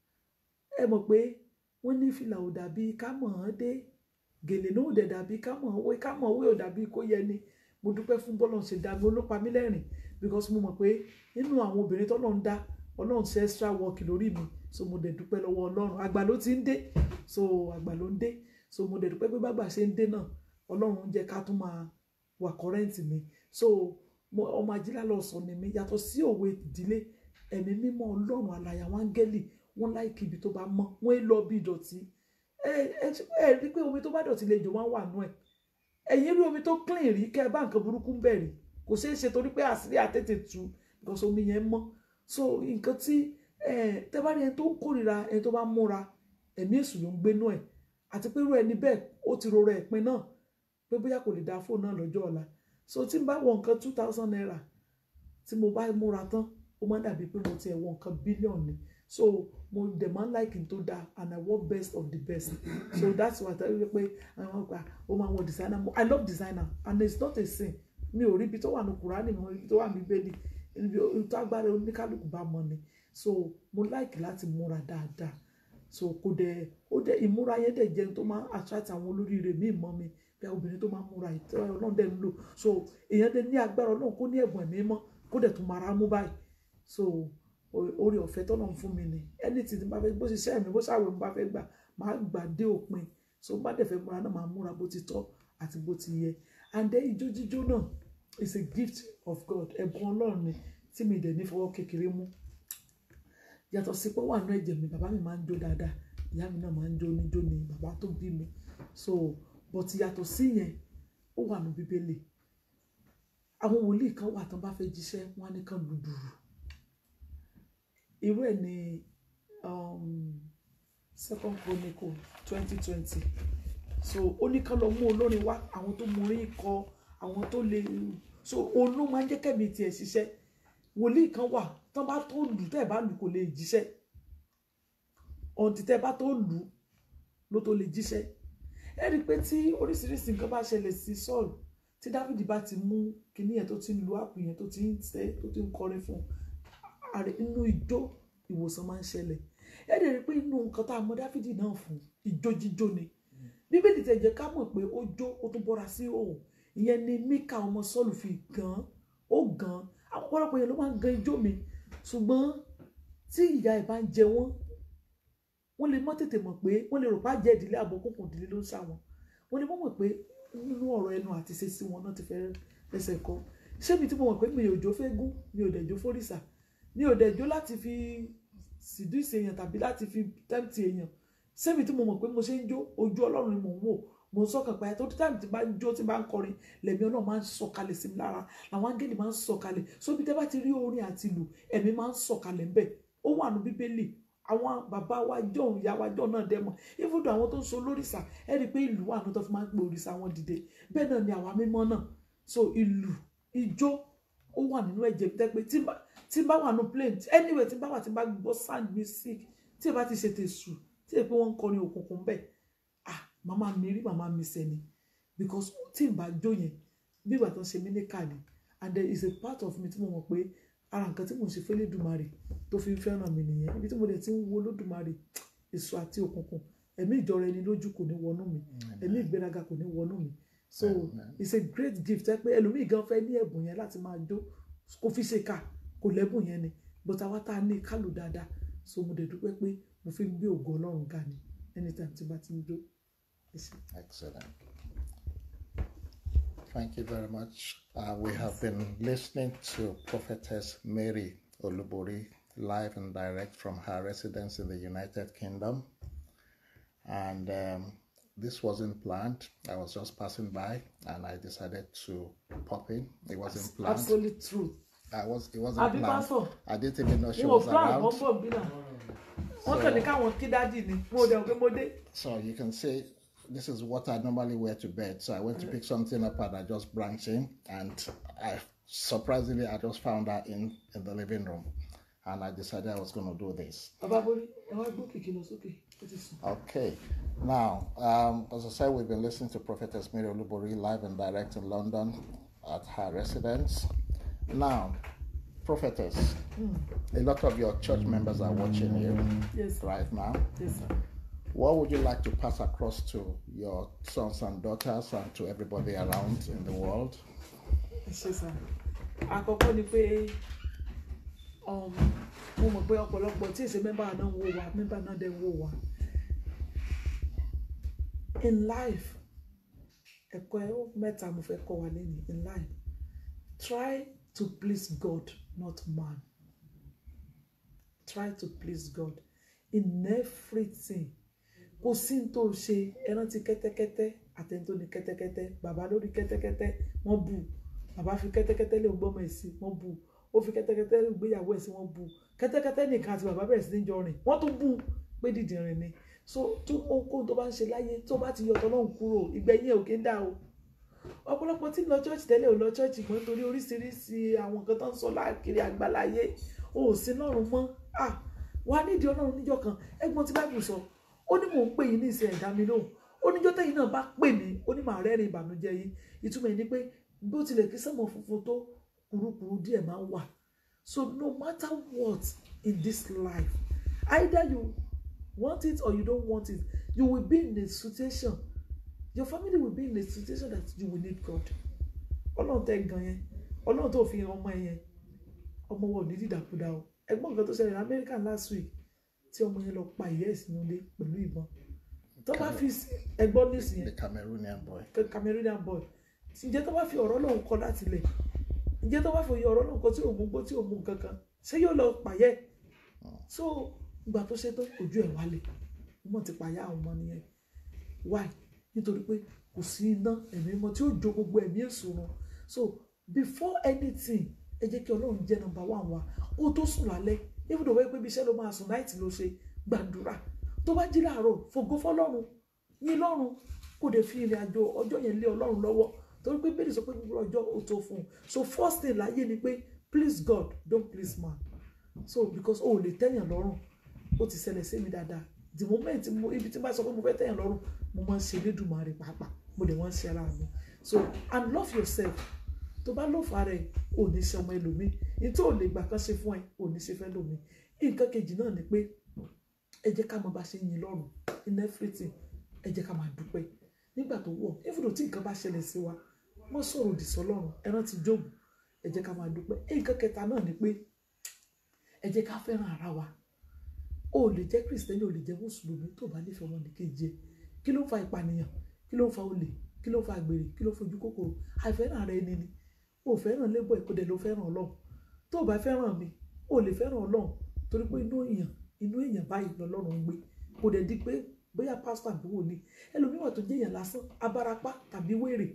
ẹ mọ̀ pé wọ́n ní fìlà ò dàbí ká mọ̀ ọ́n dé gèlè náà ò dẹ̀ dàbí ká mọ̀ ọ́n wé ká mọ̀ ọ́n wé ò dàbí kó yẹ ni mo dúpẹ́ fún bọ́lọ̀ ṣe dá mi olópa mi lẹ́rìn because mo mọ̀ pé nínú àwọn obìnrin tọ́lọ́ ń dá ọlọ́run ṣe extra work lórí mi so mo dẹ̀ dúpẹ́ lọ́wọ́ ọlọ́run àgbà ló ti ń dé so àgbà ló ń dé so mo dẹ̀ dúpẹ́ pé bàgbà ṣe ń dé náà ọlọ́run ń jẹ́ ká tún máa wà kọ́rẹ́ǹtì mi so mo ọmọ ajílá lọ sọ ni mi yàtọ̀ sí òwe ìdílé ẹ̀mí mímọ́ ọlọ́run àlàyé àwọn áńgẹ́lì wọ́n láìkí ibi tó bá mọ́ wọ́n ń lọ bí ìdọ̀tí ẹ ẹ ẹ rí pé omi tó bá dọ̀tí lè jò máa ń wà nú ẹ̀ ẹ̀yin rí omi tó clean rí kẹ́ ẹ bá nǹkan burúkú ń bẹ̀rẹ̀ kò ṣeé ṣe torí pé àṣírí àtètè tu because omi yẹn mọ́ so nǹkan tí tẹ́ bá rí ẹni tó ń kórìíra ẹni tó bá múra ẹ̀mí èṣù ló ń gbénú ẹ̀ àti pé irú ẹni bẹ́ẹ̀ ó ti rọra ẹ̀pin náà pé bóyá kò lè dá fóònù náà lọ́jọ́ ọ̀la so tí n bá wọ nǹkan two thousand naira tí mo bá múra tán ó máa dàbí pé mo ti ẹ̀ wọ nǹkan bílíọ̀nù ni so mo dẹ̀ máa ń like tó dáa and I want best of the best so that's why I tell you pé àwọn ọgbà ó máa wọ designer mo I love designer and it's not a sin mi ò rí ibi tó wà ní Kùránì mi ò rí ibi tó wà ní bẹ́ẹ̀ni ibi tó agbára oníkálukú bá mọ ni so mo like láti múra dáadáa so kò dẹ̀ ó dẹ̀ ìmúra yẹn dẹ̀ jẹun tó máa attract àwọn olóríire míì mọ́ mi bí obìnrin tó máa múra ìtọ́ ọlọ́run dẹ̀ ń lò so èèyàn dẹ̀ ní agbára ọlọ́run kó ní ẹ̀bùn ẹ̀mí mọ́ kó dẹ̀ tún mara mú báyìí so orí ọ̀fẹ́ tọ́nà ń fún mi ni ẹni tí bá fẹ́ bó ṣiṣẹ́ mi bó ṣàwẹ̀ mi bá fẹ́ gbà máa gbà dé òpin so bá dẹ̀ fẹ́ múra náà máa múra bó ti tọ́ àti bó ti yẹ and then ijó jíjó náà is a gift of God ẹ̀bùn ọlọ́run ni tí mi dẹ̀ ní fọwọ́ kékeré mú yàtọ̀ sí pé wà nú ẹ̀jẹ̀ mi bàbá mi máa ń jó dáadáa ìyá mi náà máa ń jó níjó ni bàbá tó bí mi so but yàtọ̀ sí yẹn ó wà nú bíbélì àwọn wòlíì kan wà tán bá fẹ́ jíṣẹ́ wọn á ní kàn lùdùrù irú ẹ̀ ní um, second chronicle twenty twenty so ó ní kán lọ mú olórin wá àwọn tó mú orin kọ àwọn tó lè so òun ló máa ń jẹ́ kẹ́mi tiẹ̀ ṣiṣẹ́ wòlíì kan wà tán bá tó lù tẹ́ ẹ̀ bá lù kò lè jíṣẹ́ ọ̀ǹtí tẹ́ ẹ bá tó lù ló tó lè jíṣẹ́ ẹ rí i pé tí oríṣiríṣi nǹkan bá ṣẹlẹ̀ sí Sọ́ọ̀lù tí Dáfídì bá ti mú kinní yẹn tó ti ń lu àpò yẹn tó ti ń tẹ́ tó ti ń kọrin fún ààrẹ inú ijó ìwòsàn máa ń ṣẹlẹ̀ ẹ rí i pé inú nǹkan tá a mọ Dáfídì náà fún ijó jíjó ni bíbélì tẹ̀ jẹ́ ká mọ̀ pé ó jó ó tún bọ́ra sí òun ìyẹn ni Míkà ọmọ Sọ́ọ̀lù fi gan ó gan ọ̀pọ̀lọpọ̀ yẹn ló máa ń gan ijó mi ṣùgbọ́n tí ìyá ẹ̀ bá ń jẹ wọ́n wọ́n lè mọ́ tètè mọ̀ pé wọ́n lè rò pa jẹ́ ìdílé àbọ̀kùnkùn ìdílé ló ń sá wọn wọ́n lè mọ̀ mọ̀ pé nínú ọ̀rọ̀ ẹnu àti ṣe sí wọn náà ti fẹ́ ẹsẹ̀ kọ́ ṣé mi tí mo mọ̀ pé mi ò jó fẹ́ gún mi ò dẹ̀ jó fórìṣà mi ò dẹ̀ jó láti fi sídùúsì èèyàn tàbí láti fi tẹ́ǹtì èèyàn ṣé mi tí mo mọ̀ pé mo ṣe ń jó ojú ọlọ́run ni mò ń wò mo ń sọkàn pé tó táìmù tí bá ń jó tí bá ń kọrin lẹ̀mí ọlọ́run máa ń sọ̀kalẹ̀ sí mi lára làwọn áńgẹ́lì máa ń sọ̀kalẹ̀ sóbi tẹ́ bá ti rí orin àti ìlù ẹ̀mí máa ń sọ̀kalẹ̀ ńbẹ̀ ó wà nù bíbélì àwọn bàbá wa jọ̀hún ìyá wa jọ̀hún náà dẹ́mọ̀ ibùdó àwọn tó ń so lórìṣà ẹ rí i pé ìlú wà ní tó fi máa ń pe òrìṣà wọn dìde bẹ́ẹ̀ náà ni àwa mímọ́ náà so ìlù ijó ó wà nínú ẹ̀jẹ̀ mi tẹ́pẹ́ tí n bá wà nù plane anyway tí n bá wà tí n bá gbọ́ sound music tí ẹ bá ti ṣètò èṣù tí ẹ pé wọ́n ń kọrin òkùnkùn bẹ́ẹ̀ ah màmá mi rí màmá mi sẹ́ni because tí n bá jó yẹn bí ìgbà tó ń ṣe mí ní káàdì and there is a part of me tí mo mọ̀ pé ara nǹkan tí mo ń ṣe fẹ́lẹ́ dùmarè tó fi ń fẹ́ràn mi nìyẹn ibi tí mo dẹ̀ ti ń wo lódùmarè èso àti òkùnkùn ẹ̀mí ìjọra ẹni lójú kò ní wọnú mi ẹ̀mí ìgbéraga kò ní wọnú mi so Amen. it's a great gift ẹ pé ẹlòmíì gan fẹ́ ní ẹ̀bùn yẹn láti máa jó kó fi ṣe ká kò lẹ́bùn yẹn ni but àwa tá a ní kálù dáadáa so mo dẹ̀ dúpẹ́ pé mo fi ń gbé ògo ọlọ́run ga ni anytime tí bá ti ń jó ẹ ṣé. Excellent. Thank you very much. Uh, we have been listening to Prophetess Mary Olubori live and direct from her residence in the United Kingdom. And um, this wasn't planned. I was just passing by and I decided to pop in. It wasn't planned. absolute truth I was. It wasn't àbí planned. pásọ I didn't even know she wọn ò was plan around. wọn bọ̀ bí náà wọ́n kàn ní káwọn kí dádì ni mo dẹ̀ pé mo dé So you can see this is what I normally wear to bed. So I went to pick something up and I just branched in and I surprisingly I just found her in, in the living room. And I decided I was gonna do this. bàbá borí ẹ wá gbó kìkì lọ sókè ó ti sùn. Okay. Now, um, as I said, we've been listening to Prophetess Mary Olubori live and direct in London at her residence. Now, Prophetess, a lot of your church members are watching you yes sir right now. yes sir. What would you like to pass across to your sons and daughters and to everybody around in the world? ẹ ṣe sá àkọ́kọ́ ni pé um, mo mọ̀ pé ọ̀pọ̀lọpọ̀ tí èsè mẹ́mbà náà ń wò wá mẹ́mbà náà dẹ̀ ń wò wá in life ẹ̀kọ́ ẹ̀ mẹ́ta mo fẹ́ kọ́ wa lẹ́nu in life try to please God not man try to please God in everything kò sí ní tó ṣe ẹ rántí kẹ́tẹ́kẹ́tẹ́ àtẹni tó ní kẹ́tẹ́kẹ́tẹ́ bàbá lórí kẹ́tẹ́kẹ́tẹ́ wọ́n bù bàbá fi kẹ́tẹ́kẹ́tẹ́ lé gbọ́mọ ẹ̀ sí wọ́n bù ó fi kẹ́tẹ́kẹ́tẹ́ lé gbéyàwó ẹ̀ sí wọ́n bù kẹ́tẹ́kẹ́tẹ́ nìkan àti bàbá bẹ̀rẹ̀ sí ní jọ rìn wọ́n tún bù pé dìdìrín ni so tó ohunkóhun tó bá ń ṣe láyé tó bá ti yọ tọ́lọ́hún kúrò ìgbẹ́yìn ẹ̀ ò kí ń dà o ọ̀pọ̀lọpọ̀ tí ń lọ church tẹ́lẹ̀ ò lọ church mọ́ torí oríṣiríṣi àwọn nǹkan tó ń sọ láàkiri àgbàláyé o ò sí lọ́rùn mọ́ ah wà nídìí ọlọ́run níjọ́ kan ẹgbọ́n tí báìbù sọ ó ní mò ń pè yín ní ìsìn ẹ̀dá mi lóhùn ó níjọ́ tẹ́yìn náà bá pè mí ó ní màá rẹ́rìn ìbànújẹ́ yín ìtumọ̀ ẹ̀ ni pé bó tilẹ̀ kí sẹ́mọ̀ funfun tó kùrukùru díẹ̀ máa ń wà so no matter what in this life either you want it or you don't want it you will be in a situation your family will be in a situation that you will need God ọlọ́run tẹ́ gan yẹn ọlọ́run tó fi hàn ọmọ ẹ yẹn ọmọ wọn ò ní dídàkudà o ẹgbọ́n nǹkan tó ṣẹlẹ̀ ní America last week tí ọmọ yẹn lọ pa ìyá ẹ̀ sínú ilé pẹ̀lú ìbọn tó bá fi sí- ẹgbọ́n news The yẹn Cameroonian boy. Ca- Cameroonian boy ǹjẹ́ tó bá fi ọ̀rọ̀ lòun kọ láti lẹ̀ ǹjẹ́ tó bá fi ọ̀rọ̀ lòun kọ tí òun gbó tí òun mú kankan ṣé yóò lọ pàyẹ́ so ìgbà tó ṣe tó ojú ẹ̀ wálé ọmọ ti pàyà àwọn ọmọ nìyẹn why nítorí pé kò sí iná ẹ̀mí mọ́ tí ó jó gbogbo ẹ̀mí èso wọn so before anything ẹ jẹ́ kí ọlọ́run jẹ́ nọ́mbà wà wá kó o tó sùn lálẹ́ ibùdó wẹ́ pé ibi iṣẹ́ ló máa sùn náìtì ló ṣe gbàdúrà tó bá jí láàárọ̀ fògo fọlọ́run yìn lọ́run kò dé fi ìrìn àjò ọjọ́ yẹn lé ọlọ́run lọ́wọ́ torí pé bẹ́ẹ̀ sọ pé gbogbo ọjọ́ ó tó fún un so first thing láyé ni pé please God don't please man so because o ò lè tẹ́yàn lọ́rùn ó ti ṣẹlẹ̀ sí mi dáadáa the moment mo ibi tí n bá sọ pé mo fẹ́ tẹ́yàn lọ́rùn mo máa ń ṣe Elédùmarè pàápàá mo dẹ̀ wọ́n ń ṣe ara mi so and love yourself tó bá lọ́ọ̀fù ara ẹ̀ ò ní ṣe ọmọ ẹlòmíì ní tó ò lè gbà kan ṣe fún ẹ ò ní ṣe fẹ́ lòmíì nǹkan kejì náà ni pé ẹ jẹ́ ká mọ bá ṣe yin lọ́rùn in everything ẹ jẹ́ ká máa dúpẹ́ nígbà tó wọ̀ even tí nǹkan bá ṣẹlẹ̀ sí wa wọ́n sọ̀rọ̀ òdì sọ́lọ́run ẹ rántí Jóòbù ẹ jẹ́ ká máa dúpẹ́ nǹkan kẹta náà ni pé ẹ jẹ́ ká fẹ́ràn ara wa o ò lè jẹ́ kristẹni o lè jẹ́ mùsùlùmí tó bá nífẹ̀ẹ́ ọmọnìkejì ẹ kí ló ń fa ìpànìyàn kí ló ń fa olè kí ló ń fa àgbèrè kí ló ń fojú kòkòrò àìfẹ́ràn ara ẹni ni o ò fẹ́ràn lébọ̀ ẹ̀ kó dẹ̀ ló fẹ́ràn ọlọ́run tó o bá fẹ́ràn mi o ò lè fẹ́ràn ọlọ́run torí pé inú èèyàn inú èèyàn báyìí lọ́lọ́run ń gbé kò dẹ̀ di pé bóyá pásítọ̀ àbí wòlíì ẹlòmíràn tó jẹ́ èèyàn lásán abarapá tàbí wèrè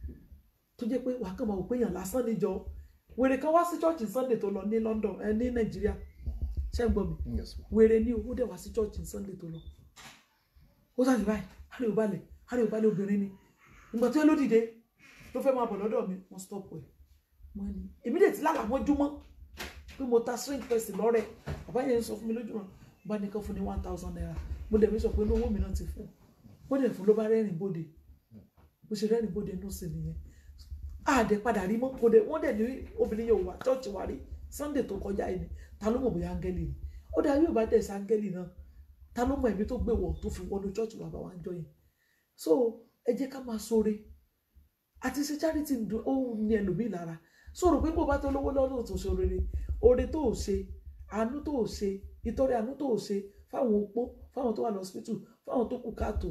tó jẹ́ pé wàá kàn máa wò pé èèyàn lásán níjọ wèrè kan wá sí church sunday tó lọ ní London ẹ ní Nàìjíríà ṣé ń gbọ́ mi Yes, ma'am. wèrè ní owó dẹ̀ wá sí church sunday tó lọ ó sáré báyìí hárì ò balẹ̀ hárì ò balẹ̀ obìnrin ni ìgbà tó yẹ ló dìde ló fẹ́ máa bọ̀ lọ́dọ̀ mi wọ́n stop ẹ̀ wọ́n ní èmi dẹ̀ ti lálàá mọ́júmọ́ pé mo ta strange person lọ́rẹ̀ bàbá yẹn ń sọ fún mi lójúmọ́ bá nìkan fún ní one thousand naira mo dẹ̀ mi sọ pé inú owó mi náà ti fún wọ́n dẹ̀ fún ló bá rẹ́rìn bóde bó ṣe rẹ́rìn bóde inú sí nìyẹn àdẹ padà rí mọ́ kó dẹ̀ wọ́n dẹ̀ ní obìnrin yóò wá chọ́ọ̀chì wa rí sunday tó kọjá yìí ni ta ló mọ̀ bóyá áńgẹ́lì ni ó dá yóò bá dẹ̀ sí áńgẹ́lì náà ta ló mọ̀ ẹ̀mí tó gbé wọ̀ tó fi wọnú chọ́ọ̀chì wa bá wa ń jọ yẹn so ẹ jẹ́ ká máa ṣoore àti ṣe charity ń dun ó ní ẹlòmíì lára sọ̀rọ̀ pé bó bá tó lówó lọ́dún tó ṣe rere oore tó ò ṣe àánú tó ò ṣe ìtọrẹ àánú tó ò ṣe fáwọn opó fáwọn tó wà lọ́sípítù fáwọn tó kù káàtó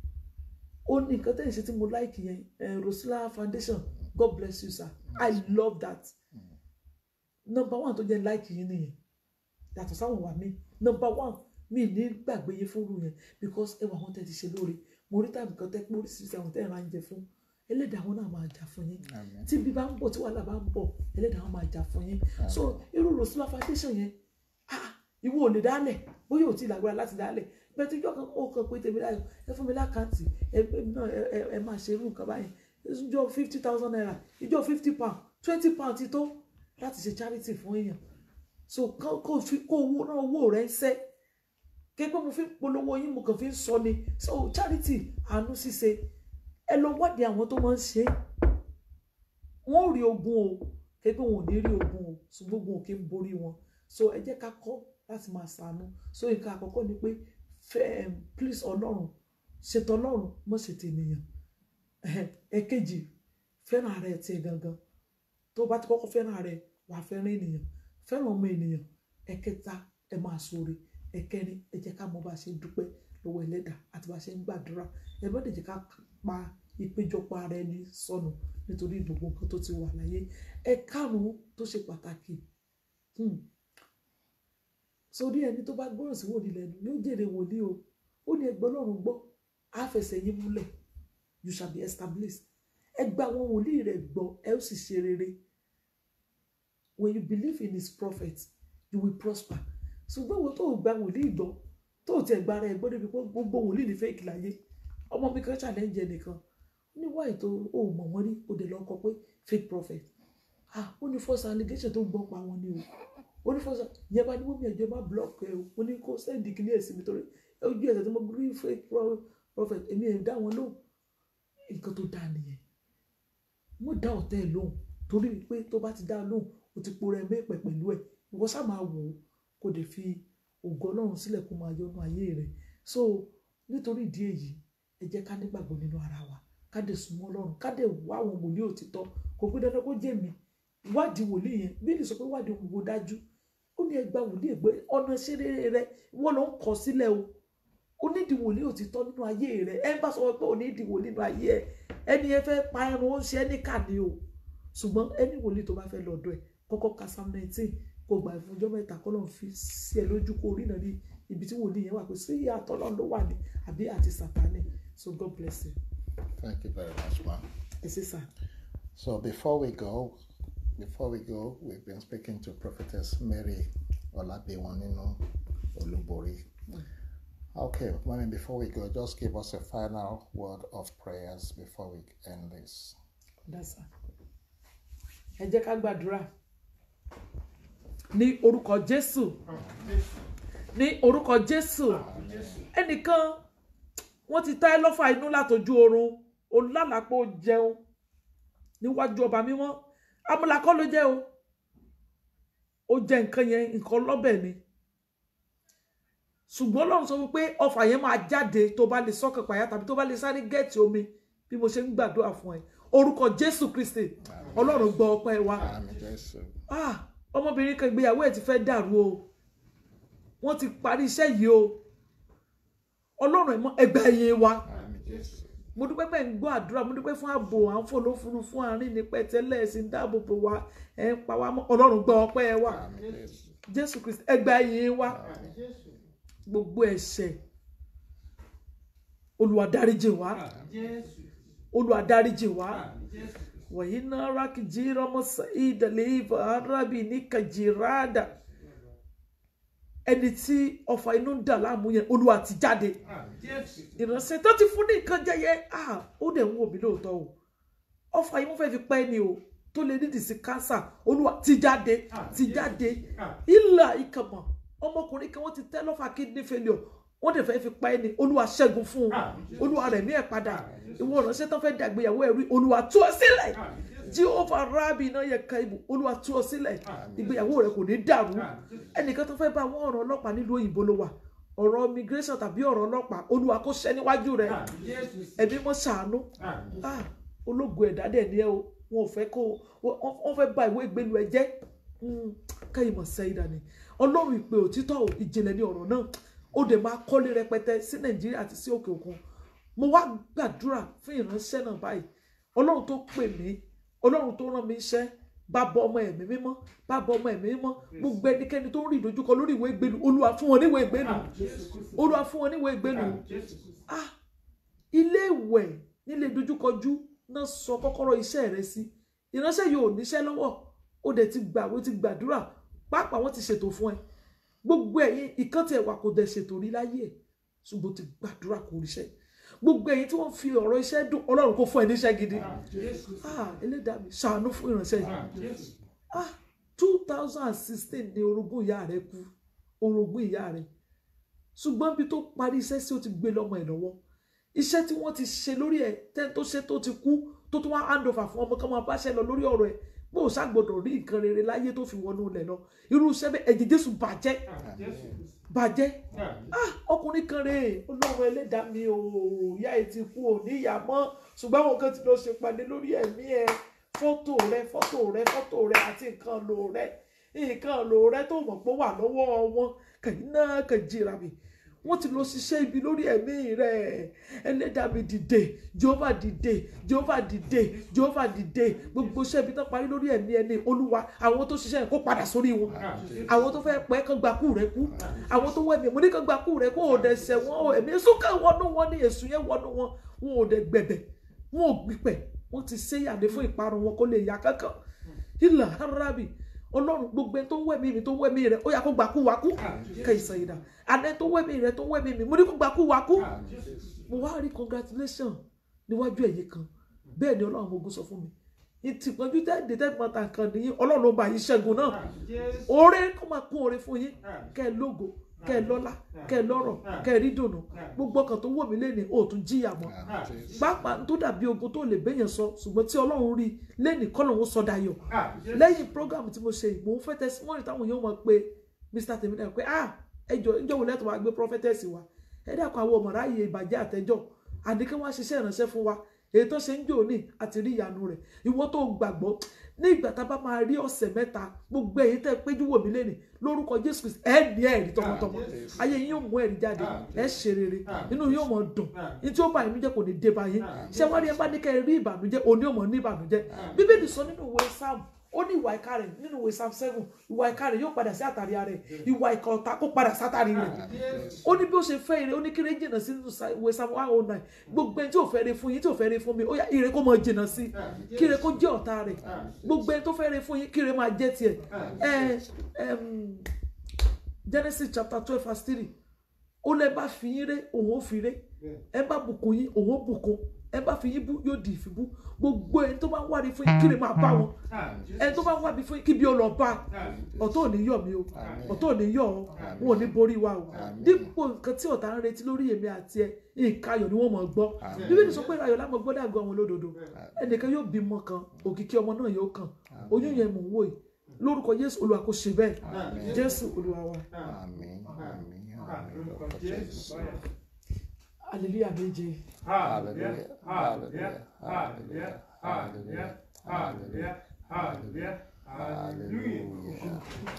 ó ní nǹkan tẹ́yìn ṣe tí mo like yẹn eh, Rosila Foundation God bless you sir I love that number one tó jẹ́ like yín nìyẹn yàtọ̀ sáwọn wà mí number one mi ní gbàgbé yín fúnrú yẹn because ẹwà wọn tẹ́ ti ṣe lóore mo rí tàbí kan tẹ́ pé oríṣiríṣi àwọn tẹ́ ẹ̀ máa ń jẹ fún ẹlẹ́dàá wọn náà máa jà fún yín Amen. tí bí bá ń bọ̀ tí wàhálà bá ń bọ̀ ẹlẹ́dàá wọn máa jà fún yín so irú Rosila Foundation yẹn ah ìwọ ò lè dálẹ̀ bóyá ò tí ì lágbára láti dálẹ̀ bẹ́ẹ̀ tí ìjọ kan ó kàn pé tèmi láyọ̀ ẹ fún mi lákàntì ẹ ẹ náà ẹ ẹ ẹ máa ṣe irú nǹkan báyìí ìjọ fifty thousand naira ìjọ fifty pound twenty pound ti tó láti ṣe charity fún èèyàn so kó kó fi kó owó náà owó rẹ̀ ń sẹ́ kéèpé mo fi ń polówó yín mo kàn fi ń sọ ni so charity àánú ṣíṣe ẹ lọ wádìí àwọn tó máa ń ṣe é wọn ò rí ogun o kéèpé wọn ò ní rí ogun o ṣùgbọ́n ogun ò kí ń borí wọn so ẹ jẹ́ ká kọ́ láti máa ṣàánú so nǹkan àkọ́kọ́ ni pé fẹ́ um, please ọlọ́run ṣètò ọlọ́run mọ̀ ṣètò ènìyàn ẹ̀kejì fẹ́ràn ara ẹ̀ tiẹ̀ gangan tó bá ti kọ́kọ́ fẹ́ràn ara ẹ̀ wà á fẹ́ràn ènìyàn fẹ́ràn ọmọ ènìyàn ẹ̀kẹta ẹ máa ṣoore ẹ̀kẹrin ẹ jẹ́ ká mọ bá a ṣe ń dúpẹ́ lọ́wọ́ ẹlẹ́dàá àti bá a ṣe ń gbàdúrà ẹ bá dẹ̀ jẹ́ ká pa ìpéjọpọ̀ ara ẹni sọnù nítorí gbogbo nǹkan tó ti wà láyé ẹ karùn-ún tó ṣe pàtàkì hmm, sórí ẹni tó bá gbọ́ràn sí wòlíì lẹ́nu yóò jèrè wòlíì o ó ní ẹgbẹ́ ọlọ́run gbọ́ á fẹsẹ̀ yín múlẹ̀ you shall be established ẹ gba àwọn wòlíì rẹ̀ gbọ́ ẹ ó sì ṣe rere when you believe in his prophet you will prosper ṣùgbọ́n wo tó o gba wòlíì gbọ́ tó o tiẹ̀ gba ara ẹ gbọ́ débi pé gbogbo wòlíì ní fake láyé ọmọ mi kan challenge ẹnìkan ó ní wáyé tó o mọ̀ wọ́n rí o dẹ̀ lọ kọ pé fake prophet ah ó ní false allegation tó ń gbọ́ pa wọn ni o ó ní false yẹn bá ní wọ́n mi ẹ̀jọ̀ má block ẹ o ó ní kó send kíní ẹ̀ sí mi torí ojú ẹ̀sẹ̀ tó mo rí fake pro- prophet èmi ẹ̀ dá wọn lóhùn nǹkan tó dáa nìyẹn mo dá ọ̀tẹ̀ ẹ̀ lóhùn torí pé tó bá ti dá a lóhùn o ti po rẹ mẹ́pẹ̀ pẹ̀lú ẹ̀ ìwọ sá máa wò ó kó dẹ̀ fi ògo ọlọ́run sílẹ̀ kó máa yọnu ayé rẹ̀ so nítorí ìdí èyí ẹ jẹ́ ká nígbàgbọ́ nínú ara wa ká dẹ̀ súnmọ́ ọlọ́run ká dẹ̀ wá àwọn wòlíì òtítọ́ kò pé dandan kó jẹ́ mi wádìí wòlíì yẹn bí ní sọ pé wádìí òwò dájú ó ní ẹgbà wòlíì ègbé ọ̀nà ìṣeré rẹ wọ́n ló ń kọ sílẹ̀ o ó nídìí wòlíì òtítọ́ nínú ayé rẹ ẹ bá sọ pé ó nídìí wòlíì nínú ayé ẹ ẹni ẹ fẹ́ pa ẹran ó ń ṣe ẹni kà ní o ṣùgbọ́n ẹni wòlíì tó bá fẹ́ lọ́dọ̀ ẹ kọ́kọ́ ka psalm nineteen kó gbà fún ọjọ́ mẹ́ta kọ́ lọ́n fi sí ẹ lójú kó rí náà ní ibi tí wòlíì yẹn wà pé sí ìyàtọ̀ lọ́n ló wà ní àbí àti sàtánì so God bless you Thank you very much, ma. ẹ ṣé sà So before we go, before we go, we've been speaking to Prophetess Mary Olabiwaninu Olubori. Okay, mommy, before we go, just give us a final word of prayers before we end this. dasa ẹ jẹ́ ká gbàdúrà ní orúkọ Jésù ní orúkọ Jésù ẹnìkan wọ́n ti tá ẹ lọ́fà inú látọjú oorun olálàpọ̀ jẹun níwájú ọba mímọ́ amúlakọ́ ló jẹ́ o ó jẹ nǹkan yẹn nǹkan lọ́bẹ̀ ni ṣùgbọ́n Ọlọ́run sọ wípé ọfà yẹn máa jáde tó bá lè sọ́kàn pàyà tàbí tó bá lè sáré gẹ̀ẹ́tì omi bí mo ṣe ń gbàdúrà fún ẹ orúkọ Jésù Kristi Ọlọ́run gbọ́ ọpẹ́ wa Amen. Jesus. ah ọmọbìnrin kan ìgbéyàwó ẹ̀ ti fẹ́ dàrú o wọ́n ti parí iṣẹ́ yìí o Ọlọ́run ẹ̀mọ́ ẹgbẹ́ ẹ̀yẹ wa Amen. Jesus. mo dúpẹ́ pé ń gbọ́ àdúrà mo dúpẹ́ fún ààbò à ń fò lófuru fún àárín ní pẹ̀tẹ́lẹ̀ ẹ̀sìn dáàbò bò wá ẹ̀ ń pa wá mọ́ Ọlọ́run gbọ́ ọpẹ́ ẹ wa Amen. Jesus. Jésù Kristi ẹgbẹ́ ẹ̀yẹ wa gbogbo ẹ̀ṣẹ̀ Olúwa dáríjì wá Olúwa dáríjì wá wàyí náà rákìjì rọmọsà ìdàlẹ́ ìbò arábì ní kàjìràdà ẹni tí ọfà inú ń dà láàmú yẹn Olúwa ti jáde ìránṣẹ́ tó ti fún ní nǹkan jẹ yẹn ah ó dẹ̀ ń wò mí lóòótọ́ o ọfà yìí wọ́n fẹ́ fi pẹ́ ni o tó lè nídìí sí kánsà Olúwa ti jáde ti jáde ìlà ìkàmọ̀ ọmọkùnrin kan wọ́n ti tẹ́ lọ́fà kidney failure wọ́n dẹ̀ fẹ́ fi pa ẹni olúwa ṣẹ́gun fún un olúwa rẹ̀ ní ẹ̀ padà ìwọ ìránṣẹ́ tán fẹ́ dàgbéyàwó ẹ̀rí olúwa tú ọ sílẹ̀ jehova rabi iná yẹ ka ibù olúwa tú ọ sílẹ̀ ìgbéyàwó rẹ̀ kò ní dàrú ẹnìkan tó fẹ́ bá wọn ọ̀rọ̀ ọlọ́pàá nílùú òyìnbó ló wà ọ̀rọ̀ immigration tàbí ọ̀rọ̀ ọlọ́pàá olúwa kó ṣẹ́ níwájú rẹ̀ ẹ̀mí mọ́ ṣàánú ah ológun ẹ̀dá dẹ̀ ni ẹ o wọn ò fẹ́ kó wọ́n wọ́n fẹ́ bà ìwé ìgbélu ẹ jẹ́ káyìí mọ̀ sẹ́yìn dání ọlọ́run ìpè òtítọ́ ò, ìjìnlẹ̀ ní ọ̀rọ̀ náà ó dẹ̀ máa kọ́lé rẹpẹtẹ sí nàìjíríà àti sí òkè òkun mo wá gbàdúrà fún ìránṣẹ́ náà báyìí ọlọ́run tó pè mí ọlọ́run tó rán mi iṣẹ́ bàbá ọmọ ẹ̀mí mímọ́ bàbá ọmọ ẹ̀mí mímọ́ gbogbo ẹnikẹ́ni tó ń rí ìdojúkọ lórí ìwé ìgbélu olúwa fún wọn níwèé ìgbélu olúwa fún wọn níwèé ìgbélu ah ilé ìwẹ̀ nílé dojúkọjú náà sọ kọ́kọ́rọ́ iṣẹ́ rẹ sí ìránṣẹ́ yóò níṣẹ́ lọ́wọ́ ó dẹ̀ ti gbàwé ti gbàdúrà pàápàá wọ́n ti ṣètò fún ẹ gbogbo ẹ̀yin ìkan tí ẹ wà kò dẹ̀ ṣètò rí láyé ẹ̀ ṣùgbọ́n ti gbàdúrà kò ríṣẹ́ gbogbo ẹ̀yin tí wọ́n fi ọ̀rọ̀ iṣẹ́ dùn ọlọ́run kò fún ẹ níṣẹ́ gidi ah ẹlẹ́dàá mi ṣàánú fún ìránṣẹ́ yìí ah two thousand and sixteen ni orogún ìyá rẹ kú orogún ìyá rẹ ṣùgbọ́n bí tó parí iṣẹ́ sí ó ti gbé lọ́mọ ẹ̀ lọ́wọ́ iṣẹ́ tí wọ́n ti ṣe lórí ẹ̀ tẹ́ tó ṣe tó ti kú tó tún wá hand over fún ọmọ kan máa báṣẹ́ lọ lórí ọ̀rọ̀ ẹ̀ bó o ṣàgbọ́dọ̀ rí nǹkan rere láyé tó fi wọnú ilẹ̀ lọ irú iṣẹ́ bẹ́ẹ̀ ẹ̀jẹ̀ jésù bàjẹ́ bàjẹ́ ah ọkùnrin kan rèé ọlọ́run ẹlẹ́dàá mi ò ìyá ẹ̀ ti kú ò ní ìyá mọ́ ṣùgbọ́n àwọn kan ti lọ ṣe pàdé lórí ẹ̀mí ẹ̀ fọ́tò rẹ fọ́tò rẹ fọ́tò rẹ àti nǹkan lò rẹ nǹkan lò rẹ tó mọ̀ pé ó wà lọ́wọ́ wọn kàyí náà kàn jìra mi wọ́n ti lọ ṣiṣẹ́ ibi lórí ẹ̀mí rẹ̀ ẹlẹ́dàá mi dìde jehova dìde jehova dìde jehova dìde gbogbo iṣẹ́ ibi tó parí lórí ẹ̀mí ẹni olúwa àwọn tó ṣiṣẹ́ yẹn kó padà sórí wọn àwọn tó fẹ́ pẹ́ kán gba kú rẹ kú àwọn tó wẹ̀mí mo ní kán gba kú rẹ kó o dẹ̀ ṣẹ̀ wọ́n o ẹ̀mí èso kan wọnú wọn ní èso yẹn wọnú wọn wọn ò dẹ̀ gbẹ̀bẹ̀ wọn ò gbìpẹ̀ wọ́n ti ṣe yàdé fún ìparun wọn kó lè yá kankan ìlà arábì ọlọ́run gbogbo ẹni tó ń wẹ̀mí mi tó ń wẹ̀mí rẹ ó yà kó gbà kú wa kú kẹsàn ìdá àná tó ń wẹ̀mí rẹ tó ń wẹ̀mí mi mo ní kó gbà kú wa kú mo wá rí congratulation níwájú ẹ̀yìn kan bẹ́ẹ̀ ni ọlọ́run ogun sọ fún mi ìtìpọ́njú tẹ́ẹ̀dẹ̀ tẹ́ẹ̀mọ́ta nǹkan nìyí ọlọ́run ló bá yín ṣẹ́gun náà oore kó máa kún oore fún yín kẹ́ ẹ lógo kẹ́ ẹ lọ́lá kẹ́ ẹ lọ́rọ̀ kẹ́ ẹ rí dùnú gbogbo ọkàn tó wọ̀ mí lẹ́ni ò tún jíyà mọ́ pàápàá tó dàbí ogun tó lè bẹ́yẹn sọ ṣùgbọ́n tí ọlọ́run rí lẹ́ni kọ́lọ́run sọ dayọ̀ lẹ́yìn program tí mo ṣe yìí mò ń fẹ́ testimony táwọn èèyàn mọ̀ pé mr tèmídà pé ah ẹjọ ìjọ wo lẹ́tọ̀ wá gbé prophetess wa ẹ dàpọ̀ àwọn ọmọ ráàyè ìbàjẹ́ àtẹjọ́ àdìkẹ́ wá ṣiṣẹ́ ìránṣẹ́ fún wa èyí tó ṣe ń jò ní àti rí ìyanu rẹ̀ ìwọ tó gbàgbọ́ ní ìgbà tá a bá máa rí ọ̀sẹ̀ mẹ́ta gbogbo èyí tẹ́ péjú wò mí lẹ́nìí lórúkọ jésù kristi ẹ ní ẹ̀rí tọmọtọmọ ayé yín yóò mú ẹ̀rí jáde ẹ ṣe rere inú yóò mọ̀ dùn ní tí ó bá inú jẹ́ kò ní dé bá yín ṣé wọ́n rí ẹ bá ní kẹ́ ẹ rí ìbànújẹ́ òní ò mọ̀ ní ìbànújẹ́ bíbélì sọ nínú ìwé sáàmù ó ní ìwà ìka rẹ̀ nínú ìwé psalm seven ìwà ìka rẹ̀ yóò padà sí àtàrí rẹ̀ ìwà ìka ọ̀tá kó padà sátàrí rẹ̀ ó ní bí ó ṣe fẹ́ ire ó ní kí ire jìnnà sí nínú ìwé psalm one oh nine gbogbo ẹni tí ò fẹ́ ire fún yín tí ò fẹ́ ire fún mi ó yá ire kó máa jìnnà sí kí ire kó jẹ́ ọ̀tá rẹ̀ gbogbo ẹni tó fẹ́ ire fún yín kí ire máa jẹ́ tiẹ̀ ẹ ẹm, Genesis chapter twelve verse three ó lẹ bá fi yín ré òun ó fi ré ẹ bá bùkún yín òun ó bùkún ẹ bá fi yín bú yóò di ìfibú gbogbo ẹni tó bá ń wárí fún yín kí ni máa bá wọn ẹni tó bá ń wárí fún yín kí bí ó lọ bá ọ̀tọ̀ ò ní yọ̀ mí o ọ̀tọ̀ ò ní yọ̀ ọ́ wọn ò ní borí wa o dípò nǹkan tí ọ̀tá ń retí lórí èmi àti ẹ nǹkan ayọ̀ ni wọ́n mọ̀ gbọ́ bíbélì sọ pé ayọ̀ lámọ̀ gbọ́ dàgbọ́ àwọn olódodo ẹnìkan yóò bímọ kan òkìkí ọmọ náà yóò kàn oyún yẹn mò ń wò yìí lórúkọ Jésù Olúwa kò ṣe bẹ́ẹ̀ Jésù Olúwa wa Àmín, àmín, àmín, lórúkọ Jésù. hallelujah méje Hallelujah, hallelujah, hallelujah, hallelujah, hallelujah, hallelujah, hallelujah.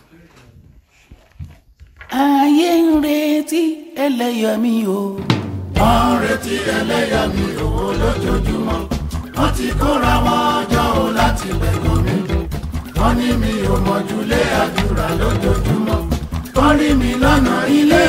ayé ń retí ẹlẹ́yàmí o. wọ́n ń retí ẹlẹ́yàmí owó lójoojúmọ́ wọ́n ti kóra wọn jọ ò láti lẹ́gàn mi wọ́n ní mi ò mọ̀júlé àdúrà lójoojúmọ́ wọ́n rí mi lọ́nà ilé